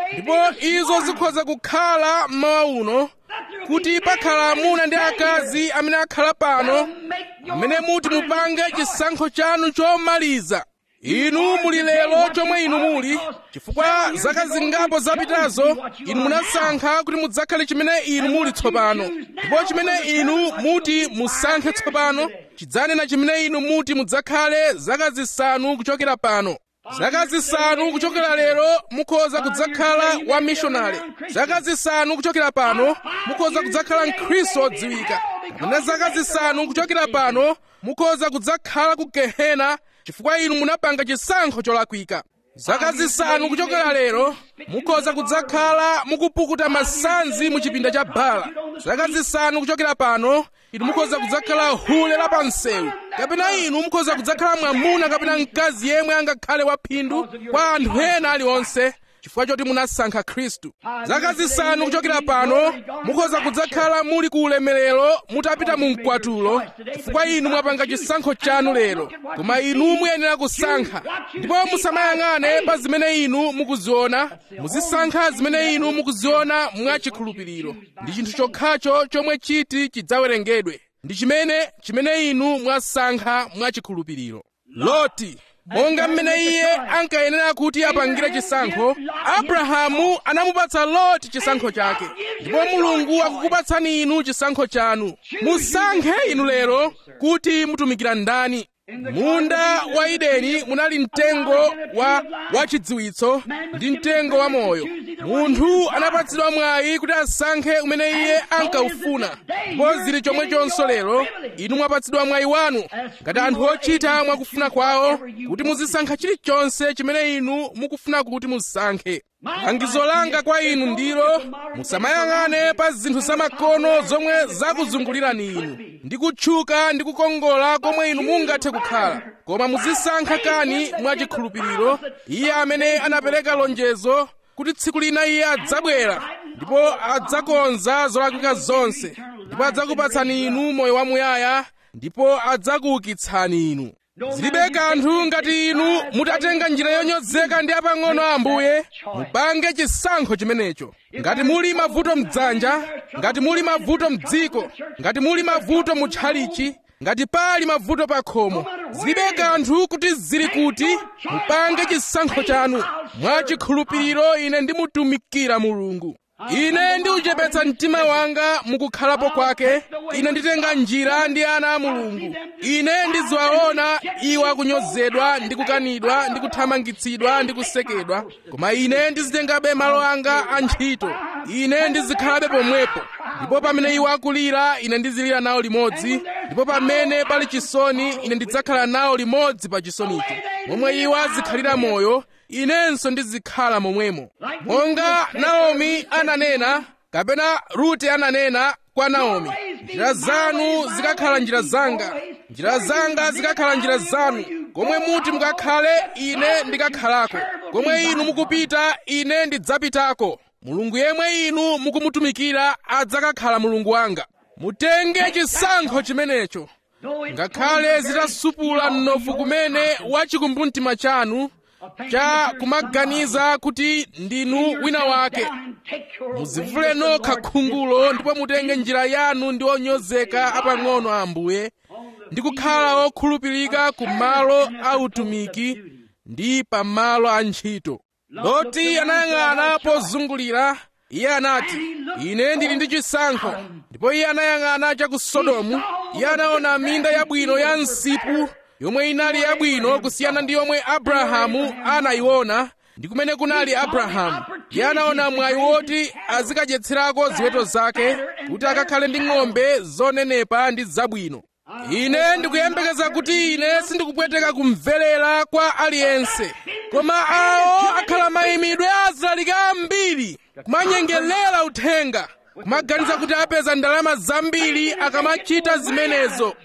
ndipo izo zikhoza kukhala mmawa uno kuti pakhala amuna ndi akazi amene akhala pano amene muti mupange chisankho chanu chomaliza inu muli lero chomwe inu muli chifukwa zaka zingapo zapitazo inu munasankha kuti mudzakhale chimene inu muli tsopano ndipo chimene inu muti musankhe tsopano chidzanena chimene inu muti mudzakhale zaka zisanu kuchokera pano zaka zisanu kuchokera lero mukhoza kudzakhala wa mishonari zaka zisanu kuchokera pano mukhoza kudzakhala mkhristu odziwika kapena zaka zisanu kuchokera pano mukhoza kudzakhala ku gehena chifukwa inu munapanga chisankho cholakwika zaka zisanu kuchokera lero mukhoza kudzakhala mukupukuta masanzi mu chipinda cha bala zaka zisanu kuchokera pano inu mukhoza kudzakhala hule la pansewu kapena inu mukhoza kudzakhala mwamuna kapena mkazi yemwe angakhale waphindu kwa anthu ena aliwonse chifukwa choti munasankha khristu zaka zisanu kuchokera pano mukhoza kudzakhala muli ku ulemerero mutapita mu mkwatulo chifukwa inu mwapanga chisankho chanu lero koma inu muyenera kusankha ndipo musamayang'ane pa zimene inu mukuziona muzisankha zimene inu mukuziona mwachikhulupiriro ndi chinthu chokhacho chomwe chiti chidzawerengedwe ndi chimene chimene inu mwasankha mwachikhulupiriro loti monga mmene iye ankayenera kuti apangire chisankho abrahamu anamupatsa loti chisankho chake ndipo mulungu akukupatsani inu chisankho chanu musankhe inu lero kuti mutumikira ndani munda wa edeni munali mtengo wa wachidziwitso ndi mtengo wa moyo munthu anapatsidwa mwayi kuti asankhe umene iye ankaufuna ndipo zili chomwechonso lero inu mwapatsidwa mwayi wanu ngati anthu ochita mwakufuna kwawo kuti muzisankha chilichonse chimene inu mukufuna kuti musankhe langizo langa kwa inu ndilo musamayang'ane pa zinthu zamakono zomwe zakuzungulirani inu ndi kutchuka ndi kukongola komwe inu mungathe kukhala koma muzisankha kani mwachikhulupiriro iye amene anapereka lonjezo kuti tsiku lina iye adzabwera ndipo adzakonza zolakwika zonse ndipo adzakupatsani inu moyo wamuyaya ndipo adzakuukitsani inu zilibe kanthu ngati inu mutatenga njira yonyozeka ndi apang'ono a ambuye mupange chisankho chimenecho ngati muli mavuto mdzanja ngati muli mavuto mdziko ngati muli mavuto mutchalichi ngati pali mavuto pa khomo zilibe kanthu kuti zili kuti mupange chisankho chanu mwachikhulupiriro ine ndimutumikira mulungu ine ndiuchepetsa mtima wanga mukukhalapo kwake ine nditenga njira ndi ana a mulungu ine ndiziwaona iwo akunyozedwa ndi kukanidwa ndi kuthamangitsidwa ndi kusekedwa koma ine ndizitengabe malo anga a ntchito ine ndizikhalabe pomwepo ndipo pamene iwo akulira ine ndizilira nawo limodzi ndipo pamene pali chisoni ine ndidzakhala nawo limodzi pa chisonicho momwe iwo azikhalira moyo inenso ndizikhala momwemo monga naomi ananena kapena rute ananena kwa naomi njira zanu zikakhala njira zanga njira zanga zikakhala njira zanu komwe muti mukakhale ine ndikakhalako komwe inu mukupita ine ndidzapitako mulungu yemwe inu mukumutumikira adzakakhala mulungu wanga mutenge chisankho chimenecho ngakhale zitasupula mnofu kumene wachikumbumtima chanu cha kumaganiza kuti ndinu wina wake muzivule nokha khungulo ndipo mutenge njira yanu ndi onyozeka apang'ono a ambuye ndi kukhala okhulupirika ku malo a utumiki ndi pa malo a ntchito loti anayang'ana pozungulira iye anati ine ndili ndi chisankho ndipo iye anayang'ana cha ku sodomu iye anaona minda yabwino ya msipu yomwe inali yabwino kusiyana ndi yomwe abrahamu anayiona ndi kumene kunali abrahamu iye anaona mwayi woti azikadyetserako ziweto zake kuti akakhale ndi ng'ombe zonenepa ndi zabwino ine ndikuyembekeza kuti ine sindikupweteka kumverera kwa aliyense koma awo akhala mayimidwe azilalika ambiri kumanyengelera uthenga kumaganiza kuti apeza ndalama zambiri akamachita zimenezo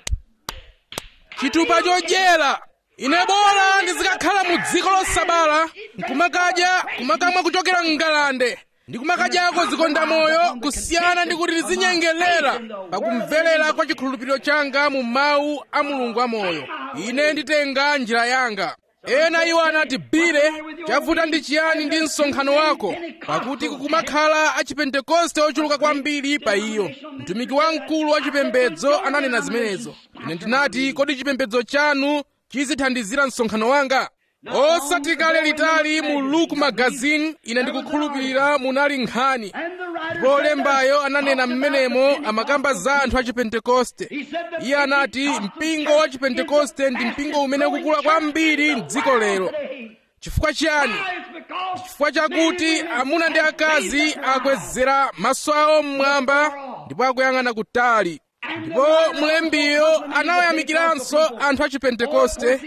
chitupa chodyera ine bora ndizikakhala mu dziko losabala nkumakadya kumakamwa kuchokera mngalande ndikumakadya zikonda moyo kusiyana ndi kuti ndizinyengelera pakumverera kwa chikhulupiriro changa mu mawu a mulungu amoyo ine nditenga njira yanga ena iwo anati bile chavuta ndi chiyani ndi msonkhano wako pakuti kukumakhala achipentekoste ochuluka kwambiri pa iyo mtumiki wamkulu wa chipembedzo ananena zimenezo ine ndinati kodi chipembedzo chanu chizithandizira msonkhano wanga osati kale litali mu luke magazine ine ndikukhulupirira munali nkhani ndipo lembayo ananena mmenemo amakamba za anthu a chipentekoste iye anati mpingo wa chipentekoste ndi mpingo umene ukukula kwambiri mdziko lero chifukwa chiyani chifukwa chakuti amuna ndi akazi akwezera maso awo mmwamba ndipo akuyang'ana kutali ndipo mlembiyo anawayamikiranso anthu a chipentekoste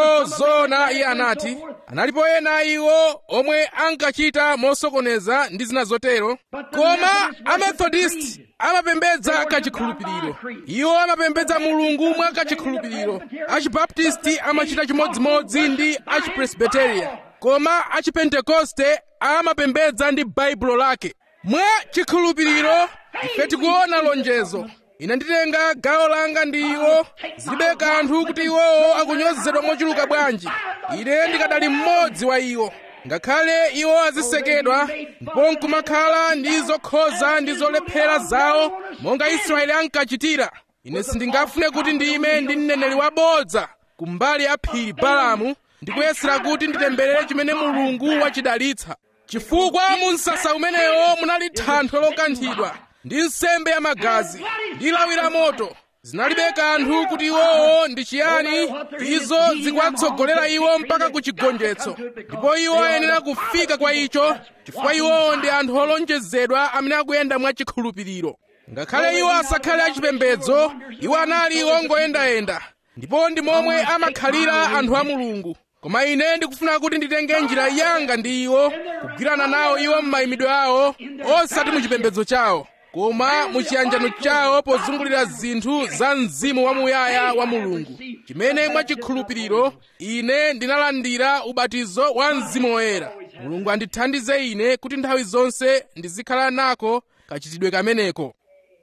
ozona iye anati analipo ena iwo omwe ankachita mosokoneza ndi zina zotero koma amethodist amapembedza kachikhulupiriro iwo amapembedza mulungu mwa kachikhulupiriro achibaptisti amachita chimodzimodzi ndi achipresbiteria koma achipentekoste amapembedza ndi baibulo lake mwa chikhulupiriro ife tikuona lonjezo ine nditenga gawo langa ndi iwo zilibe kanthu kuti iwowo akunyozedwa mochuluka bwanji ine ndikadali mmodzi wa iwo ngakhale iwo azisekedwa ndipo nkumakhala ndi zokhoza ndi zolephera zawo monga israeli ankachitira ine sindingafune kuti ndime ndi mneneri wabodza kumbali ya phiri balamu ndikuyesera kuti nditemberere chimene mulungu wachidalitsa chifukwa mu msasa umenewo munali thanthwe lokanthidwa ndi nsembe ya magazi ndi lawi la moto zinalibe kanthu kuti iwowo ndi chiyani izo zikuwatsogolera iwo mpaka ku chigonjetso ndipo iwo ayenera kufika kwa icho chifukwa iwowo ndi anthu olonjezedwa amene akuyenda mwa chikhulupiriro ngakhale iwo asakhale achipembedzo iwo anali ongoyendayenda ndipo ndi momwe amakhalira anthu a mulungu koma ine ndikufuna kuti nditenge njira yanga ndi iwo kugwirana nawo iwo m'mayimidwe awo osati mu chipembedzo chawo koma mu chiyanjano chawo pozungulira zinthu za mzimu wamuyaya wa mulungu chimene mwachikhulupiriro ine ndinalandira ubatizo wa mzimu woyera mulungu andithandize ine kuti nthawi zonse ndizikhala nako kachitidwe kameneko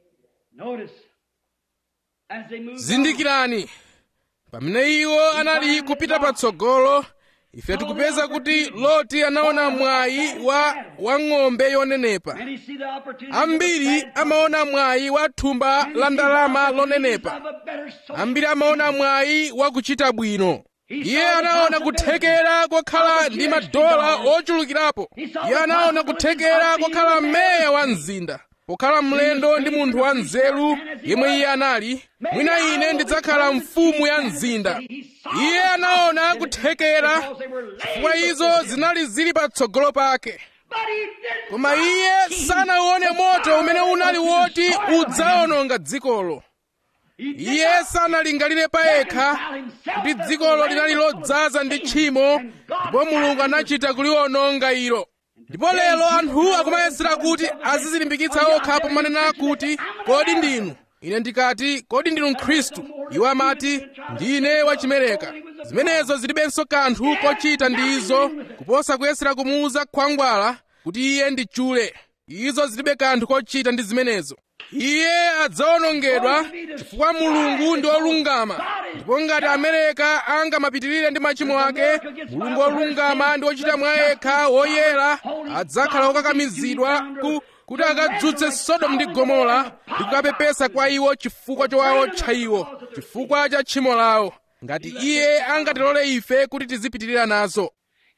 zindikirani pamene iwo anali kupita patsogolo ife tikupeza kuti loti anaona mwayi wa wang'ombe yonenepa ambiri amaona mwayi wa thumba la ndalama lonenepa ambiri amaona mwayi wa kuchita bwino iye anaona kuthekera kokhala ndi madola ochulukirapo iye anaona kuthekera kokhala meya wa mzinda pokhala mlendo ndi munthu wa nzeru yemwe iye anali mwina ine ndidzakhala mfumu ya mzinda iye anaona kuthekera chifukwa izo zinali zili patsogolo pake koma iye sanaone moto umene unali woti udzawononga dzikolo iye sanalingalire pa yekha kuti dzikolo linali lodzaza ndi tchimo ndipo mulungu anachita kuliwononga ilo ndipo lero anthu akumayesera kuti azizilimbikitsa okha pomanena kuti kodi ndinu ine ndikati kodi ndinu mkhristu iwo amati ndine wachimereka zimenezo zilibenso kanthu kochita ndi izo kuposa kuyesera kumuuza khwangwala kuti iye ndi chule izo zilibe kanthu kochita ndi zimenezo iye adzawonongedwa chifukwa mulungu ndi wolungama ndipo ngati amereka angamapitirire ndi machimo ake mulungu wolungama ndi wochita mwa yekha woyera adzakhala wokakamizidwa ku kuti akadzutse sodomu ndi gomora ndi kukapepesa kwa iwo chifukwa chowawotcha iwo chifukwa cha tchimo lawo ngati iye angatilole ife kuti tizipitirira nazo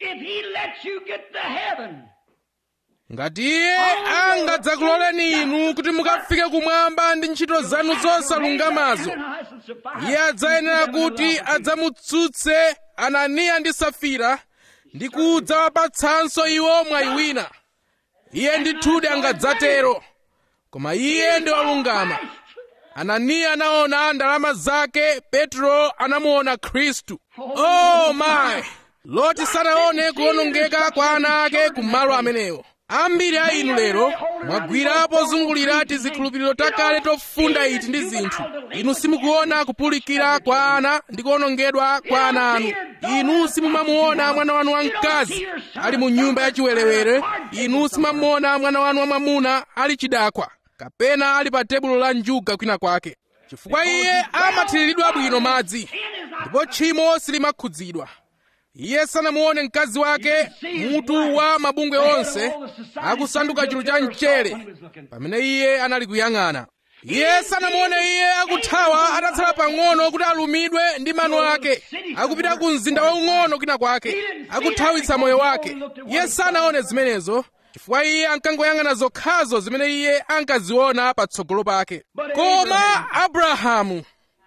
ngati iye angadzakuloleni inu kuti mukafike kumwamba ndi ntchito zanu zosalungamazo iye adzayenera kuti adzamutsutse ananiya ndi safira ndi kudzawapatsanso iwo mwayi wina iye ndithudi angadzatero koma iye ndi wolungama ananiya anaona ndalama zake petro anamuona khristu oh my loti sanaone kuwonongeka kwa ana ake kumalo amenewo ambiri a inu lero mwagwira pozungulira tizikhulupiriro takale tofunda iti ndi zinthu inu simukuona kupulikira kwa ana ndi kuwonongedwa kwa ana anu inu simumamuona mwana wanu wamkazi ali mu nyumba yachiwerewere inu simamuona mwana wanu wamwamuna ali chidakwa kapena ali pa tebulo la njuga kwina kwake chifukwa iye amathiriridwa bwino madzi ndipo tchimo silimakhudzidwa iye sanamuone mkazi wake mutu wa mabungwe onse akusanduka chinthu cha mchere pamene iye anali kuyang'ana iye sanamuone iye akuthawa atatsala pang'ono kuti alumidwe ndi mano ake akupita ku mzinda waung'ono kwina kwake akuthawitsa moyo wake iye sanaone zimenezo chifukwa iye ankangoyang'ana zokhazo zimene iye ankaziona patsogolo pake koma abrahamu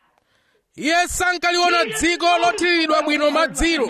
iye sankaliona dziko lothiriridwa bwino madziro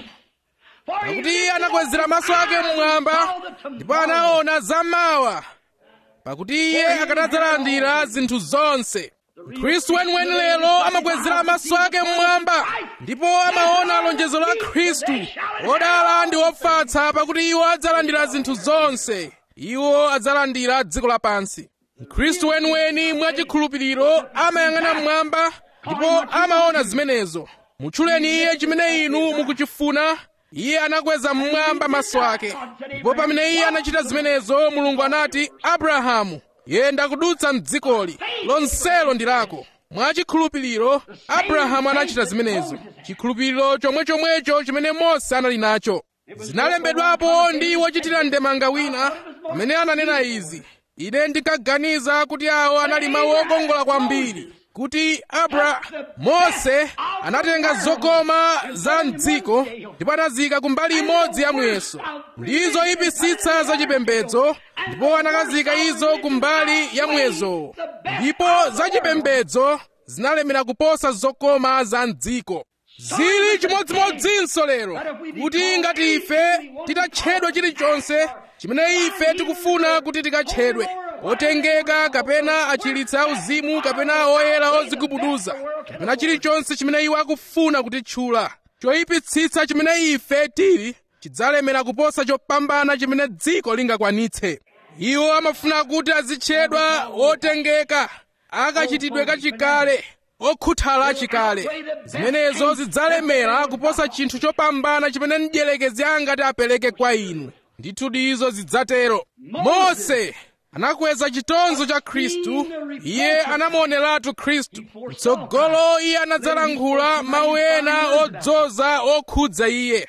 pakuti iye anakwezera maso ake mmwamba ndipo anaona zammawa pakuti iye akanadzalandira zinthu zonse khristu weniweni lero amakwezera maso ake mmwamba ndipo amaona lonjezo la khristu odala ndi ofatsa pakuti iwo adzalandira zinthu zonse iwo adzalandira dziko lapansi khristu weniweni mwachikhulupiriro amayang'ana mmwamba ndipo amaona zimenezo mutchuleni iye chimene inu mukuchifuna iye anakweza mmwamba maso ake ndipo pamene iye anachita zimenezo mulungu anati abrahamu yenda kudutsa mdzikoli lonselo ndi lako mwachikhulupiriro abrahamu anachita zimenezo chikhulupiriro chomwechomwecho chimene mose anali nacho zinalembedwapo ndi wochitira ndemanga wina amene ananena izi ine ndikaganiza kuti awo anali mawu okongola kwambiri kuti abra mose anatenga zokoma za mdziko ndipo anazika kumbali imodzi ya muyeso ndizo ipisitsa zachipembedzo ndipo anakazika izo kumbali ya muyezowo ndipo zachipembedzo zinalemera kuposa zokoma za mdziko zili chimodzimodzinso lero kuti ngati ife titatchedwa chilichonse chimene ife tikufuna kuti tikatchedwe otengeka kapena achiritsa auzimu kapena oyera ozigubuduza kapena chilichonse chimene iwo akufuna kutitchula choyipitsitsa chimene ife tili chidzalemera kuposa chopambana chimene dziko lingakwanitse iwo amafuna kuti azitchedwa otengeka akachitidwe kachikale okhuthala achikale zimenezo zidzalemera kuposa chinthu chopambana chimene mdierekezi angati apereke kwa inu ndithu izo zidzatero mose anakweza chitonzo cha khristu iye anamuoneratu khristu mtsogolo iye anadzalankhula mawu ena odzoza okhudza iye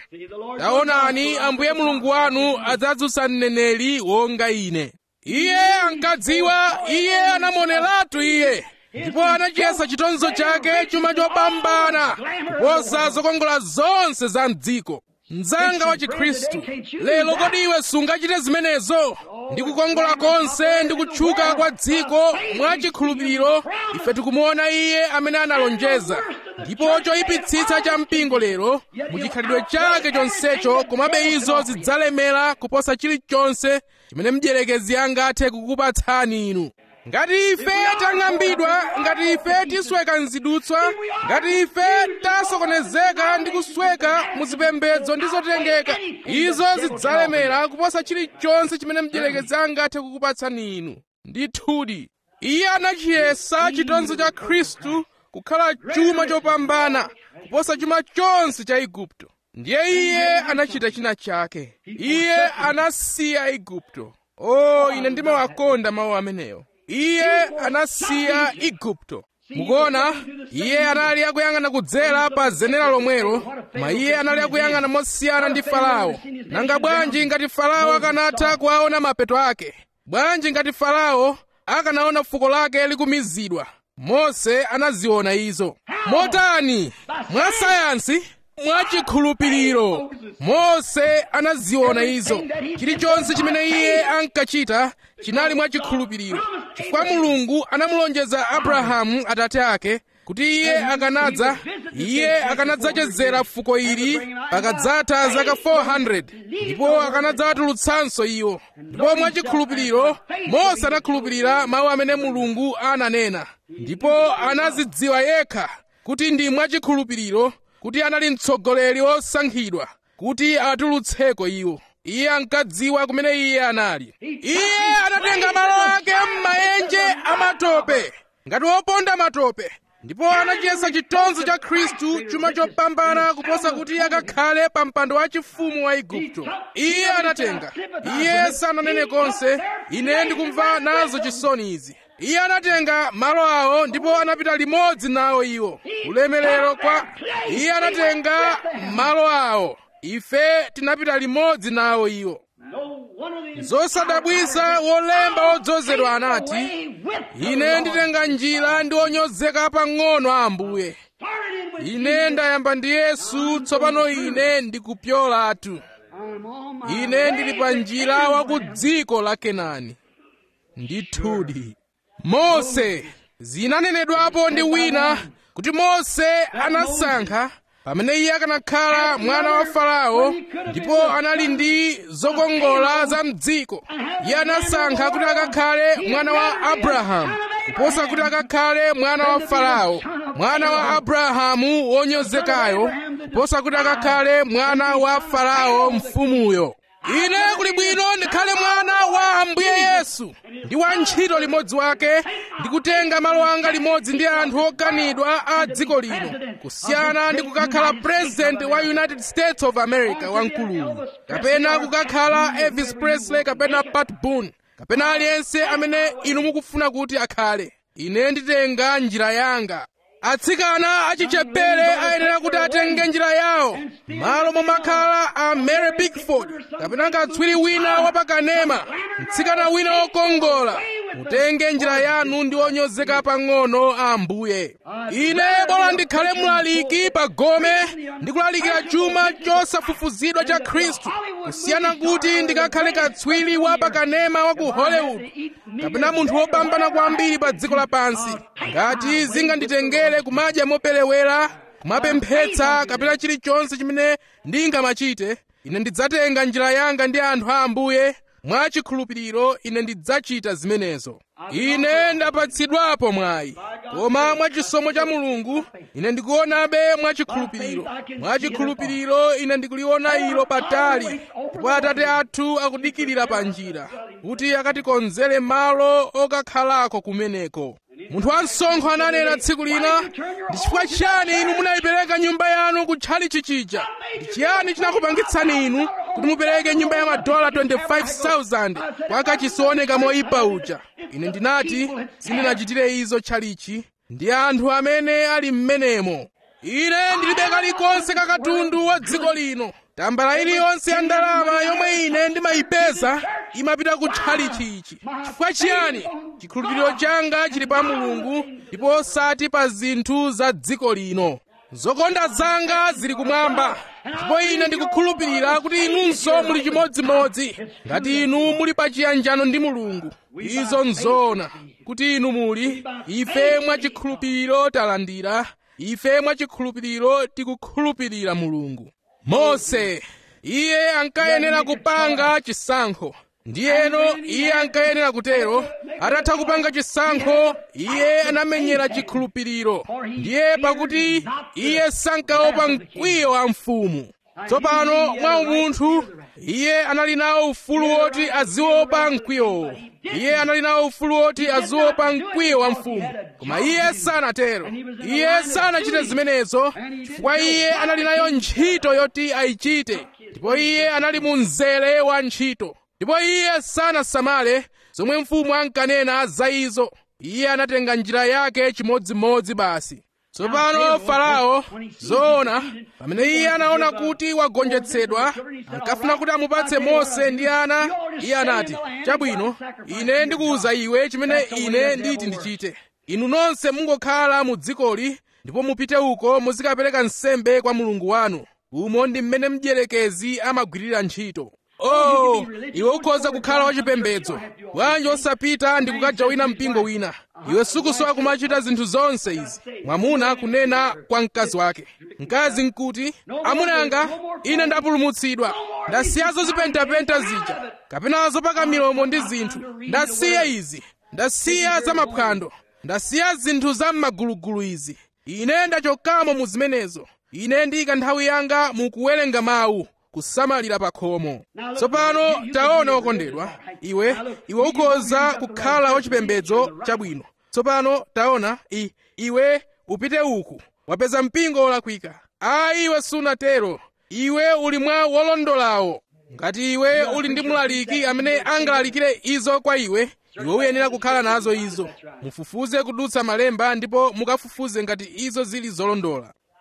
taonani ambuye mulungu wanu adzadzutsa mneneri wonga ine iye ankadziwa iye anamuoneratu iye ndipo anachiyesa chitonzo chake chuma chopambana kuposa zokongola zonse za mdziko mdzanga wa chikhristu lero kodi iwe sungachite zimenezo ndi kukongola konse ndi kutchuka kwa dziko mwa chikhulupiriro ife tikumuona iye amene analonjeza ndipo choyipitsitsa cha mpingo lero muchikhalidwe chake chonsecho komabe izo zidzalemera kuposa chilichonse chimene mdierekezi angathe kukupatsani inu ngati ife tang'ambidwa ngati ife tisweka mzidutswa ngati ife tasokonezeka ndi kusweka muzipembedzo ndi zotengeka izo zidzalemera kuposa chilichonse chimene mdierekezi angathe kukupatsani inu ndithudi iye anachiyesa chitonzo cha khristu kukhala chuma chopambana kuposa chuma chonse cha igupto ndiye iye anachita china chake iye anasiya igupto o oh, ine ndimawakonda mawu amenewo iye anasiya igupto mukuona iye anali akuyang'ana kudzera pa zenera lomwelo koma iye anali akuyang'ana mosiyana ndi farao nanga bwanji ngati farao akanatha kuwaona mapeto ake bwanji ngati farao akanaona fuko lake likumizidwa mose anaziona izo motani mwa sayansi mwachikhulupiriro mose anaziona izo chilichonse chimene iye ankachita chinali mwachikhulupiriro chifukwa mulungu anamulonjeza abrahamu atate ake kuti iye akanadza iye akanadzachezera fuko ili pakadzatha zaka 400 ndipo akanadzawatulutsanso iwo ndipo mwachikhulupiriro mose anakhulupirira mawu amene mulungu ananena ndipo anazidziwa yekha kuti ndi mwachikhulupiriro kuti anali mtsogoleri wosankhidwa kuti atulutseko iwo iye ankadziwa kumene iye anali iye anatenga malo ake m'maenje amatope ngati woponda matope ndipo anachiyesa chitonzo cha khristu chuma chopambana kuposa kuti akakhale pa mpando wachifumu wa igupto iye anatenga iye sananene konse ine ndikumva nazo chisoni izi iye anatenga malo awo ndipo anapita limodzi nawo iwo ulemerero kwa iye anatenga malo awo ife tinapita limodzi nawo iwo zosadabwisa wolemba wodzozedwa anati ine nditenga njira ndi onyozeka pang'ono a ambuye ine ndayamba ndi yesu tsopano ine ndikupyolatu ine ndili pa njira wa ku dziko la kenani ndithudi mose zinanenedwapo ndi wina kuti mose anasankha pamene iye akanakhala mwana wa farao ndipo anali ndi zokongola za mdziko iye anasankha kuti akakhale mwana wa abrahamu kuposa kuti akakhale mwana wa farao mwana wa abrahamu wonyozekayo kuposa kuti akakhale mwana wa farao mfumuyo ine kuli bwino ndikhale mwana wa ambuye yesu ndi wantchito limodzi wake ndikutenga malo anga limodzi ndi anthu okanidwa a dziko lino kusiyana ndi kukakhala president wa united states of america wamkuluyu kapena kukakhala elvis presley kapena pat boone kapena aliyense amene inu mukufuna kuti akhale ine nditenga njira yanga atsikana achichepere ayenera kuti atenge njira yawo malo momakhala a mary bigford kapena katswiri wina wapakanema mtsikana wina wokongola mutenge njira yanu ndi onyozeka pang'ono a ambuye ine bola ndikhale mlaliki pa gome ndikulalikira chuma chosafufuzidwa cha khristu kusiyana kuti ndikakhale katswiri wapakanema wa ku hollywood kapena munthu wopambana kwambiri pa dziko lapansi ngati zinganditengere kumadya moperewera kumapemphetsa kapena chilichonse chimene ndingamachite ine ndidzatenga njira yanga ndi anthu a ambuye mwachikhulupiriro ine ndidzachita zimenezo ine ndapatsidwapo mwayi koma mwachisomo cha mulungu ine ndikuonabe mwachikhulupiriro mwachikhulupiriro ine ndikuliona ilo patali ndipo atate athu akudikirira pa njira kuti akatikonzere malo okakhalako kumeneko munthu wansonkho ananena tsiku lina ndi chifukwa chiyani inu munayipereka nyumba yanu kutchali chichija ndi chiyani chinakupangitsani inu kuti mupereke nyumba ya madola 25,000 kwa kachisi wooneka moyipa uja ine ndinati sindinachitire izo tchalichi ndi anthu amene ali m'menemo ine ndilibe kalikonse kakatundu wa dziko lino tambala iliyonse ya ndalama yomwe ine ndimayipeza imapita kutchalichi ichi chifukwa chiyani chikhulupiriro changa chili pa mulungu ndipo osati pa zinthu za dziko lino zokonda zanga zili kumwamba ndipo ine ndikukhulupirira kuti inunso muli chimodzimodzi ngati inu muli pa chiyanjano ndi mulungu izo nzoona kuti inu muli ife mwachikhulupiriro talandira ife mwachikhulupiriro tikukhulupirira mulungu mose iye ankayenera kupanga chisankho ndiyeno iye ankayenera kutero atatha kupanga chisankho iye anamenyera chikhulupiriro ndiye pakuti iye sankaopa mkwiyo wa mfumu tsopano mwa umunthu iye anali nawo ufulu woti aziopa mkwiyowo iye anali nawo ufulu woti aziopa mkwiyo wa mfumu koma iye sanatero iye sanachite zimenezo chifukwa iye anali nayo ntchito yoti ayichite ndipo iye anali mu mzere wa ntchito ndipo iye sanasamale zomwe mfumu ankanena za izo iye anatenga njira yake chimodzimodzi basi tsopano farao zoona pamene iye anaona kuti wagonjetsedwa ankafuna kuti amupatse mose ndi ana iye anati chabwino ine ndikuwuza iwe chimene ine nditi ndichite inu nonse mungokhala mu dzikoli ndipo mupite uko muzikapereka nsembe kwa mulungu wanu umo ndi mmene mdierekezi amagwirira ntchito oh iwe ukhoza kukhala wachipembedzo bwanji osapita ndi kukajawina mpingo wina iwe sukusowa kumachita zinthu zonse izi mwamuna kunena kwa mkazi wake mkazi nkuti amunanga ine ndapulumutsidwa ndasiyazo zipentapenta zija kapena zopaka milomo ndi zinthu ndasiya izi ndasiya zamaphwando ndasiya zinthu za m'magulugulu izi ine ndachokamo mu zimenezo ine ndiyika nthawi yanga mu kuwerenga mawu kusamalira pa khomo tsopano taona wokondedwa iwe iwe ukhoza kukhala wachipembedzo chabwino tsopano taona i, iwe upite uku wapeza mpingo wolakwika ayi iwe sunatero iwe uli mwa wolondolawo ngati iwe uli ndi mlaliki amene angalalikire izo kwa iwe iwe uyenera kukhala nazo izo mufufuze kudutsa malemba ndipo mukafufuze ngati izo zili zolondola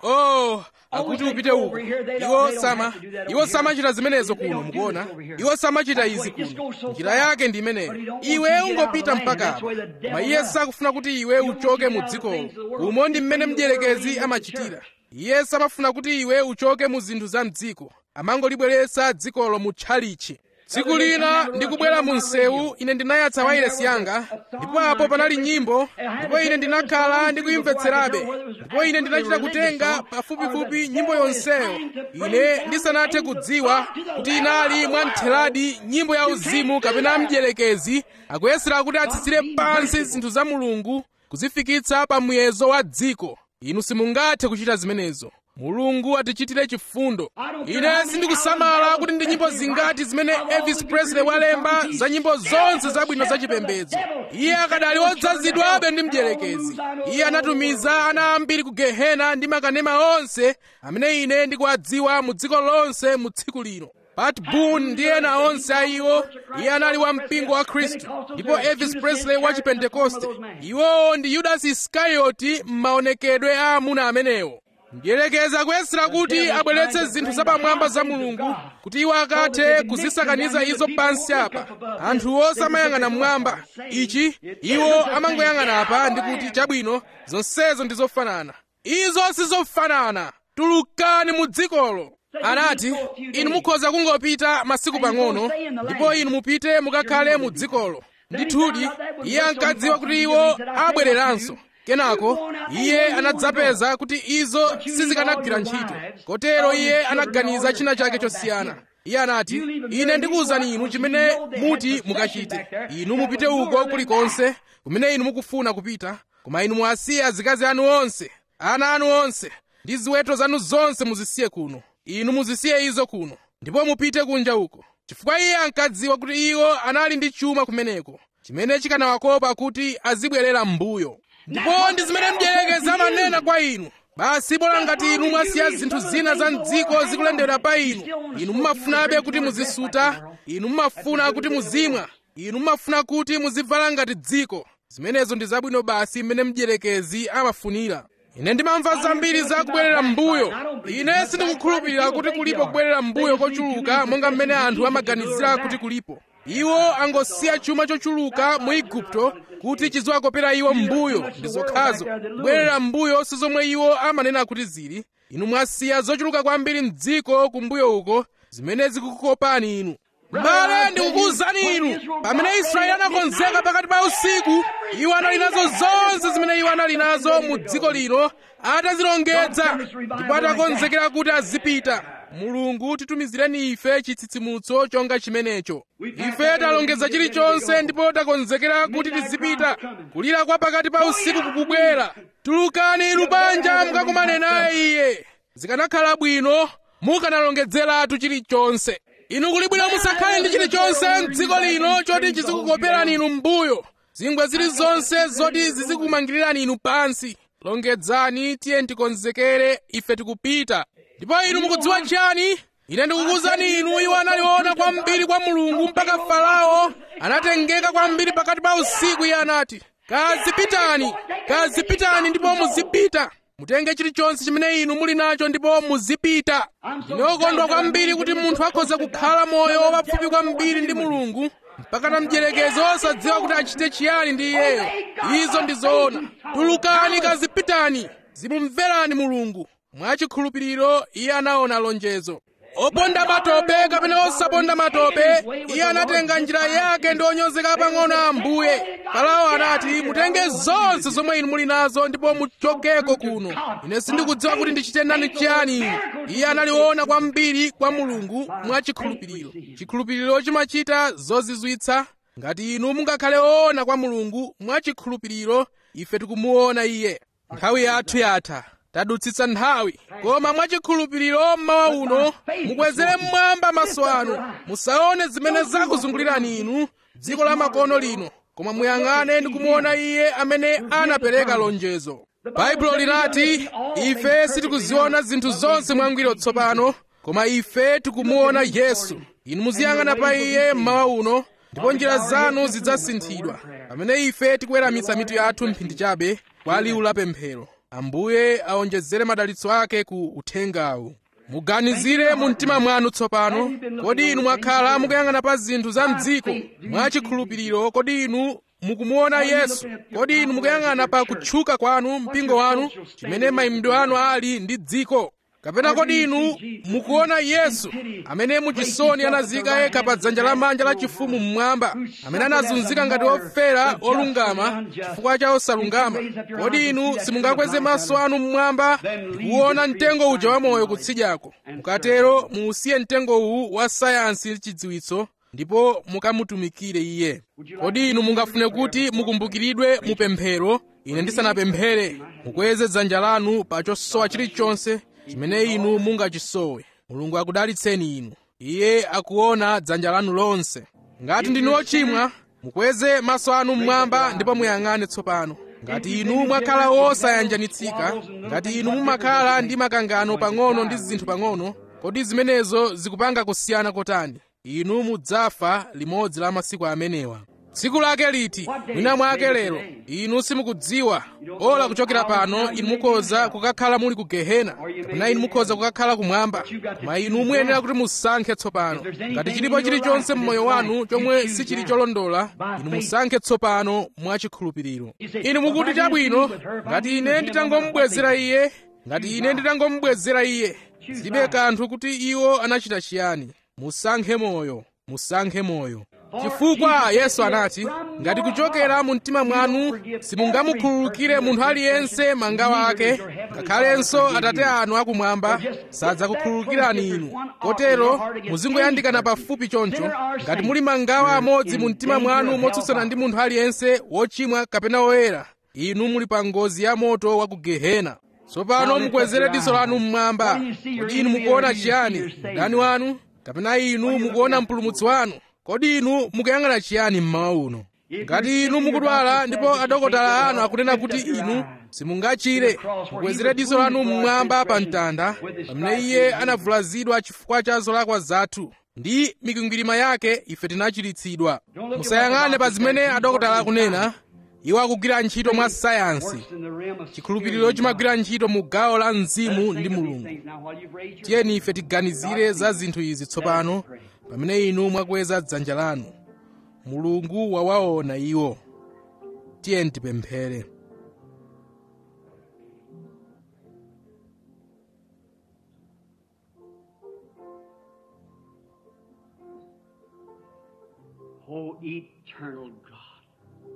oh akuti upite uko iwo sama iwo samachita zimenezo kuno mukuona iwo samachita izi kuno njira yake ndi imeneyo iwe ungopita mpaka apa koma iye sakufuna kuti iwe uchoke mu dzikolo umo ndi mmene mdierekezi amachitira iye samafuna kuti iwe uchoke mu zinthu za mdziko amangolibweretsa dzikolo mu tchalichi tsiku lina ndikubwera mu msewu ine ndinayatsa wairesi yanga ndipo apo panali nyimbo ndipo ine ndinakhala ndikuyimvetserabe ndipo ine ndinachita kutenga pafupifupi nyimbo yonseyo ine ndisanathe kudziwa kuti inali mwamtheradi nyimbo ya uzimu kapena mdierekezi akuyesera kuti atsitsire pansi zinthu za mulungu kuzifikitsa pa muyezo wa dziko inu simungathe kuchita zimenezo mulungu atichitire chifundo ine sindikusamala kuti ndi nyimbo zingati zimene elvis presley walemba za nyimbo zonse zabwino zachipembedzo iye akadali odzazidwabe ndi mdierekezi iye anatumiza ana ambiri ku gehena ndi makanema onse amene ine ndikuwadziwa mu dziko lonse mu tsiku lino pat boone ndi ena onse a iwo iye anali wa mpingo wa khristu ndipo elvis presley wa chipentekoste iwowo ndi yudasi iskarioti m'maonekedwe a amuna amenewo mdierekezi akuyesera kuti abweretse zinthu zapamwamba za mulungu kuti iwo akathe kuzisakaniza izo pansi apa anthuwo samayang'ana mmwamba ichi iwo amangoyang'ana apa ndi kuti chabwino zonsezo ndi zofanana izo sizofanana tulukani mu dzikolo anati inu mukhoza kungopita masiku pang'ono ndipo inu mupite mukakhale mu dzikolo ndithudi iye ankadziwa kuti iwo abwereranso kenako iye anadzapeza kuti izo sizikanagwira ntchito kotero iye anaganiza china chake chosiyana iye anati ine ndikuwuzani inu chimene muti mukachite inu mupite uko kulikonse kumene inu mukufuna kupita koma inu muwasiye azikazi anu onse ana anu onse ndi ziweto zanu zonse muzisiye kuno inu muzisiye izo kuno ndipo mupite kunja uko chifukwa iye ankadziwa kuti iwo anali ndi chuma kumeneko chimene chikanawakopa kuti azibwerera m'mbuyo ndipo ndi zimene mdierekezi amanena kwa inu basi bola ngati inu mwasiya zinthu zina za mdziko zikulendera pa inu inu mumafunabe kuti muzisuta inu mumafuna kuti muzimwa inu mumafuna kuti muzivala ngati dziko zimenezo ndi zabwino basi mmene mdierekezi amafunira ine ndimamva zambiri za kubwerera m'mbuyo ine sindikukhulupirira kuti kulipo kubwerera m'mbuyo kochuluka monga mmene anthu amaganizira kuti kulipo iwo angosiya chuma chochuluka mu igupto kuti chiziwakopera iwo m'mbuyo ndi zokhazo kubwerera m'mbuyo si zomwe iwo amanena kuti zili inu mwasiya zochuluka kwambiri m'dziko kumbuyo uko zimene zikukopani inu mbale ndikukuwuzani inu pamene israeli anakonzeka pakati pa usiku iwo anali nazo zonse zimene iwo anali nazo mu dziko lino atazilongedza ndipo atakonzekera kuti azipita mulungu titumizireni ife chitsitsimutso chonga chimenecho ife talongeza chilichonse ndipo takonzekera kuti tizipita kulira kwa pakati pa usiku kukubwera tulukani inu banja mukakumane naye iye zikanakhala bwino mukanalongedzeratu chilichonse inu kuli bwino musakhale ndi chilichonse m'dziko lino choti chizikukoperani inu m'mbuyo zingwe zilizonse zoti zizikumangirirani inu pansi longedzani tiye tikonzekere ife tikupita ndipo inu mukudziwa chiyani ine ndikukuwuzani inu iwo analiona kwambiri kwa mulungu mpaka farao anatengeka kwambiri pakati pa usiku iye anati kazipitani kazipitani ndipo muzipita mutenge chilichonse chimene inu muli nacho ndipo muzipita ndine wokondwa kwambiri kuti munthu akhoza kukhala moyo wapafupi kwambiri ndi mulungu mpaka na mdierekezi osadziwa kuti achite chiyani ndi iyeyo izo ndi zoona tulukani kazipitani zimumverani mulungu mwachikhulupiriro iye anaona lonjezo oponda matope kapena osaponda matope iye anatenga njira yake ndi onyozeka pang'ono ambuye farao anati mutenge zonse zomwe inu muli nazo ndipo muchokeko kuno ine sindikudziwa kuti ndichite nani chiyani inu iye analiona kwambiri kwa mulungu mwachikhulupiriro chikhulupiriro chimachita zozizwitsa ngati inu mungakhale oona kwa mulungu mwachikhulupiriro ife tikumuona iye nthawi yathu yatha tadutsitsa nthawi koma mwachikhulupiriro mmawa uno mukwezere mmwamba maso anu musaone zimene zakuzungulirani inu dziko la makono lino koma muyang'ane ndi kumuona iye amene anapereka lonjezo baibulo linati ife sitikuziona zinthu zonse mwangwiro tsopano koma ife tikumuona yesu inu muziyang'ana pa iye mmawa uno ndipo njira zanu zidzasinthidwa pamene ife tikuweramitsa mitu yathu mphindi chabe kwa liwu la pemphero ambuye aonjezere madalitso ake ku uthengawu muganizire mu mtima mwanu tsopano kodi inu mwakhala mukuyang'ana pa zinthu za mdziko mwachikhulupiriro kodi inu mukumuona yesu kodi inu mukuyang'ana pa kutchuka kwanu mpingo wanu chimene mayimidwe anu ali ndi dziko kapena kodi inu mukuona yesu amene muchisoni anazika yekha pa dzanja lamanja la chifumu mmwamba amene anazunzika ngati ofera olungama chifukwa cha osalungama kodi inu simungakweze maso anu mmwamba ndikuona mtengo uja wamoyo kutsidyako mukatero muusiye mtengo uwu wa sayansi chidziwitso ndipo mukamutumikire iye kodi inu mungafune kuti mukumbukiridwe mupemphero ine ndisanapemphere mukweze dzanja lanu pa chosowa chilichonse chimene inu mungachisowe mulungu akudalitseni inu iye akuona dzanja lanu lonse ngati ndinu ochimwa mukweze maso anu mmwamba ndipo muyang'ane tsopano ngati inu mwakhala wosayanjanitsika ngati inu mumakhala ndi makangano pang'ono ndi zinthu pang'ono kodi zimenezo zikupanga kusiyana kotani inu mudzafa limodzi la masiku amenewa tsiku lake liti mwina mwake lero inu simukudziwa ola kuchokera pano inu mukhoza kukakhala muli ku gehena kapena inu mukhoza kukakhala kumwamba koma inu muyenera kuti musankhe tsopano ngati chilipo chilichonse mmoyo wanu chomwe sichili cholondola inu musankhe tsopano mwachikhulupiriro inu mukuti chabwino ngati ine nditangomubwezera iye ngati ine nditangomubwezera iye zilibe kanthu kuti iwo anachita chiyani musankhe moyo musankhe moyo chifukwa yesu anati ngati kuchokera mu mtima mwanu simungamukhululukire munthu aliyense mangawa ake ngakhalenso atate anu akumwamba sadzakukhululukirani inu kotero muzingoyandikana pafupi choncho ngati muli mangawa amodzi mu mtima mwanu motsutsana ndi munthu aliyense wochimwa kapena woyera inu muli pa ngozi ya moto wa ku gehena tsopano mukwezere diso lanu mmwamba kodi inu mukuona chiyani mdani wanu kapena inu mukuona mpulumutsi wanu kodi inu mukuyang'ana chiyani mmawa uno ngati inu mukudwala ndipo adokotala anu akunena kuti inu simungachire mukwezere diso lanu mmwamba pa mtanda pamene iye anavulazidwa chifukwa cha zolakwa zathu ndi mikwingwirima yake ife tinachiritsidwa musayang'ane pa zimene adokotala akunena iwo akugwira ntchito mwa sayansi chikhulupiriro chimagwira ntchito mu gawo la mzimu ndi mulungu tiyeni ife tiganizire za zinthu izi tsopano pamene inu mwakweza dzanja lanu mulungu wawaona iwo tiyeni tipemphere O eternal God,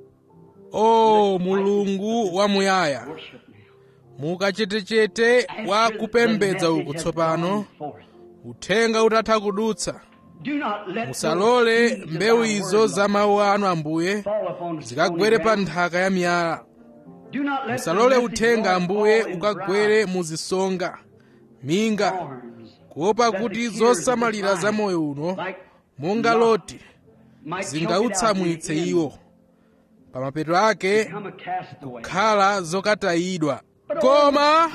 o mulungu wamuyaya worship now. mukachetechete wa kupembedza uku has tsopano gone forth. uthenga utatha kudutsa Do not let musalole those seeds of mbewu thy izo word, za mawu anu ambuye fall upon zikagwere stony pa ground. nthaka ya miyala Do not let the musalole message uthenga fall ambuye in ukagwere dry mu zisonga minga thorns, kuopa that kuti the tears of zosamalira the za blind, moyo uno like monga Lot, loti might choke it out in zingautsamwitse the end, iwo pa mapeto ake become a castaway. kukhala zokatayidwa koma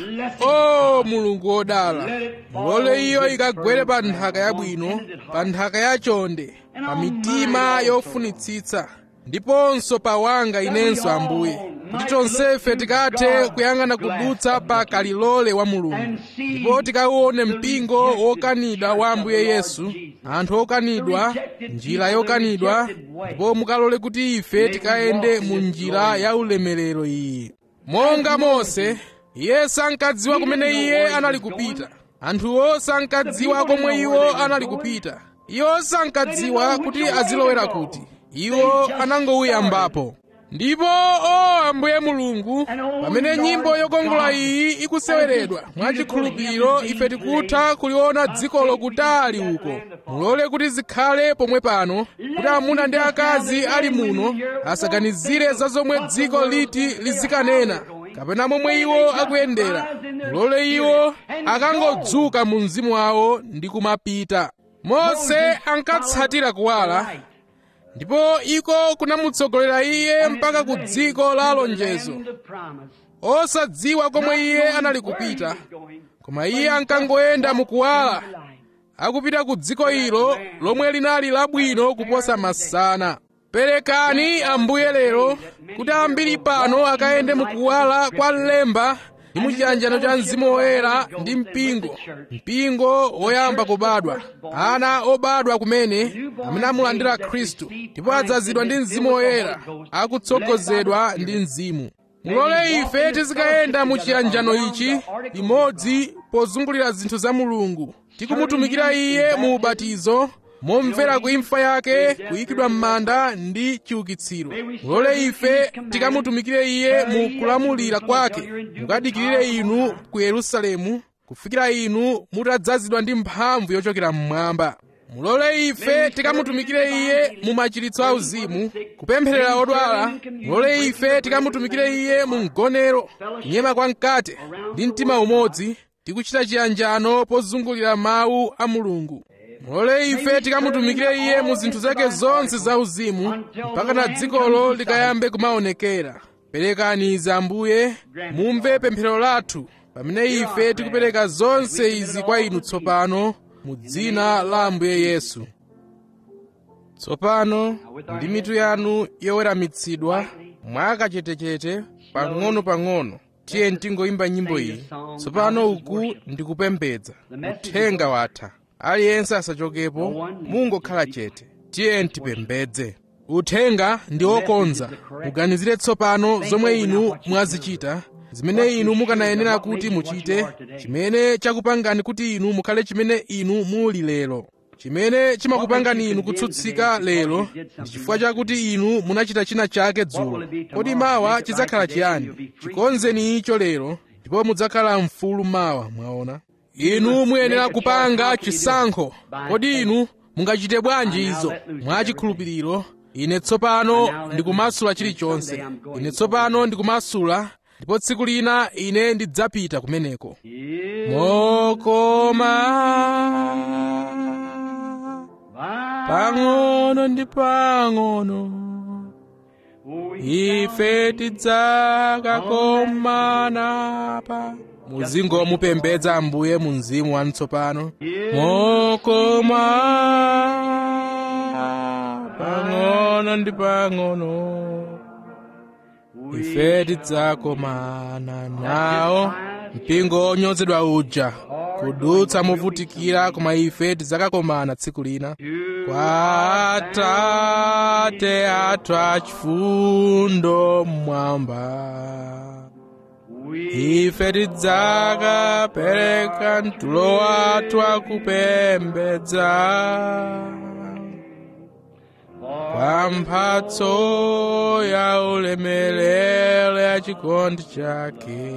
o mulungu wodala mulole iyo ikagwere pa nthaka yabwino pa nthaka yachonde pa mitima yofunitsitsa ndiponso pa wanga inenso ambuye kuti tonsefe tikathe kuyang'ana kudutsa pa kalilole wa mulungu ndipo tikauone mpingo wokanidwa wa ambuye yesu anthu okanidwa njira yokanidwa ndipo mukalole kuti ife tikayende mu njira ya ulemerero iyi monga mose iye sankadziwa kumene iye anali kupita anthuwo sankadziwa komwe iwo anali kupita iwo sankadziwa kuti azilowera kuti iwo anangouyambapo ndipo o ambuye mulungu pamene nyimbo yokongola iyi ikuseweredwa mwachikhulupiriro ife tikutha kuliona dzikolo kutali uko mulole kuti zikhale pomwe pano kuti amuna ndi akazi ali muno asaganizire za zomwe dziko liti lizikanena kapena momwe iwo akuyendera mulole iwo akangodzuka mu mzimu wawo ndi kumapita mose ankatsatira kuwala ndipo iko kunamutsogolera iye mpaka ku dziko la lonjezo Land of promise. osadziwa komwe iye anali kupita koma iye ankangoyenda mukuwala akupita ku dziko ilo lomwe linali labwino kuposa masana perekani ambuye lero kuti ambiri pano akayende mukuwala kwa lemba ndi muchiyanjano cha mzimu woyera ndi mpingo mpingo woyamba kubadwa ana obadwa kumene amene amulandira khristu ndipo adzazidwa ndi mzimu woyera akutsogozedwa ndi mzimu mulole ife tizikayenda mu chiyanjano ichi limodzi pozungulira zinthu za mulungu tikumutumikira iye mu ubatizo momvera kuimfa yake kuyikidwa m'manda ndi chiukitsiro mulole ife tikamutumikire iye mu kulamulira kwake mukadikirire inu ku yerusalemu kufikira inu mutadzazidwa ndi mphamvu yochokera mmwamba mulole ife tikamutumikire iye mu machiritso auzimu kupempherera odwala mulole ife tikamutumikire iye mu mgonero kunyema kwa mkate ndi mtima umodzi tikuchita chiyanjano pozungulira mawu a mulungu mulole ife tikamutumikire iye mu zinthu zake zonse zauzimu mpaka na dzikolo likayambe kumaonekera perekani izi ambuye mumve pemphero lathu pamene ife tikupereka zonse izi kwa inu tsopano mu dzina la ambuye yesu tsopano ndi mitu yanu yoweramitsidwa mwakachetechete pang'ono-pang'ono tiye tingoyimba nyimbo iyi tsopano uku ndikupembedza uthenga watha aliyense asachokepo mungokhala chete tiye tipembedze uthenga ndi wokonza muganizire tsopano zomwe inu mwazichita zimene inu mukanayenera kuti muchite chimene chakupangani kuti inu mukhale chimene inu muli lero chimene chimakupangani inu kutsutsika lero ndi chifukwa chakuti inu munachita china chake dzulo kodi mawa chidzakhala chiyani chikonzeni icho lero ndipo mudzakhala mfulu mawa mwaona inu muyenera kupanga chisankho kodi inu mungachite bwanji izo mwachikhulupiriro ine tsopano ndikumasula chilichonse ine tsopano ndikumasula ndipo tsiku lina ine ndidzapita kumeneko mokoma pang'ono ndi pang'ono ife tidzakakomana pa muzingo mupembedza ambuye mu mzimu wanu tsopano mokoma pang'ono ndi pang'ono ife tidzakomana nawo mpingo onyozedwa uja kudutsa movutikira koma ife tidzakakomana tsiku lina kwa atate athu achifundo mmwamba ife tidzakapereka mtulo wathu akupembedza kwa mphatso ya ulemerero ya chikondi chake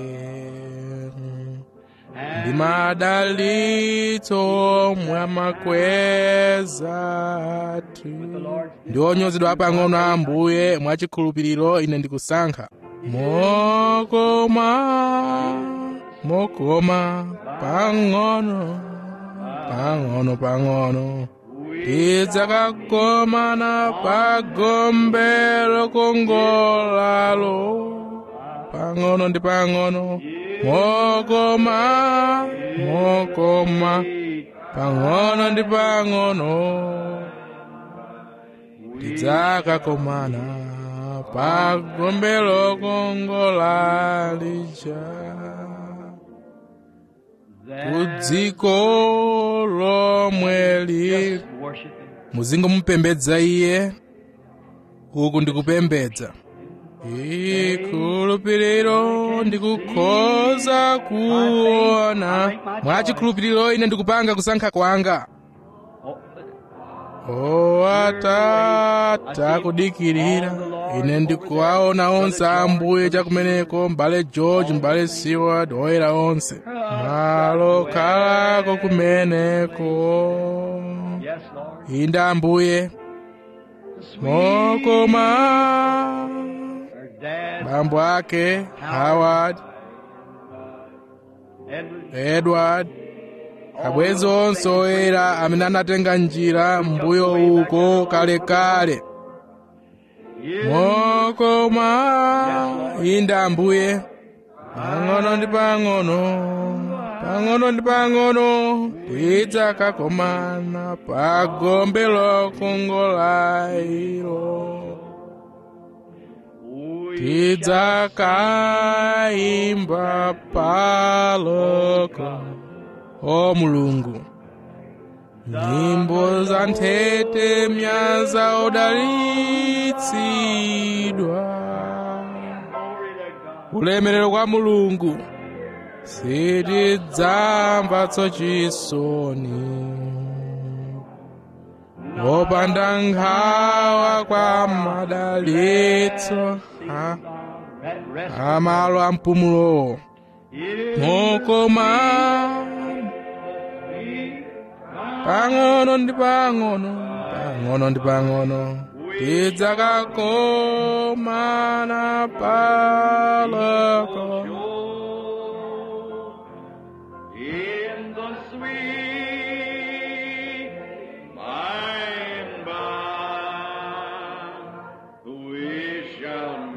ndi madalitso mwa makweza athu ndi onyozedwa pang'ono ambuye mwachikhulupiriro ine ndikusankha mokoma mokoma pang'ono pang'ono pang'ono tidzakakomana pa gombe lokongolalo pang'ono ndi pang'ono mokoma mokoma pang'ono ndi pang'ono tidzakakomana pa gombe lokongola lija kudziko lomwe lili muzingo mupembedza iye uku ndikupembedza chikhulupiriro ndikukhoza kuona mwachikhulupiriro ine ndikupanga kusankha kwanga o atata kudikirira ine ndikuwaona onse ambuye chakumeneko mbale george mbale seward oyera onse malo khalako kumeneko inde ambuye mokoma bambo ake howard edward abwenzi onse oyera amene anatenga njira mbuyo uko kalekale mokoma inde ambuye pang'ono ndi pang'ono pang'ono ndi pang'ono tidzakakomana pa gombe lokongola ilo tidzakaimba paloko o mulungu nyimbo za nthete myaza odalitsidwa ulemerero kwa mulungu sitidzamva chisoni opanda nkhawa kwa madalitso ha amalo a mpumulo mokoma pang'ono ndi pang'ono pang'ono ndi pang'ono tidzakakomana paloko In the sweet by and by, we shall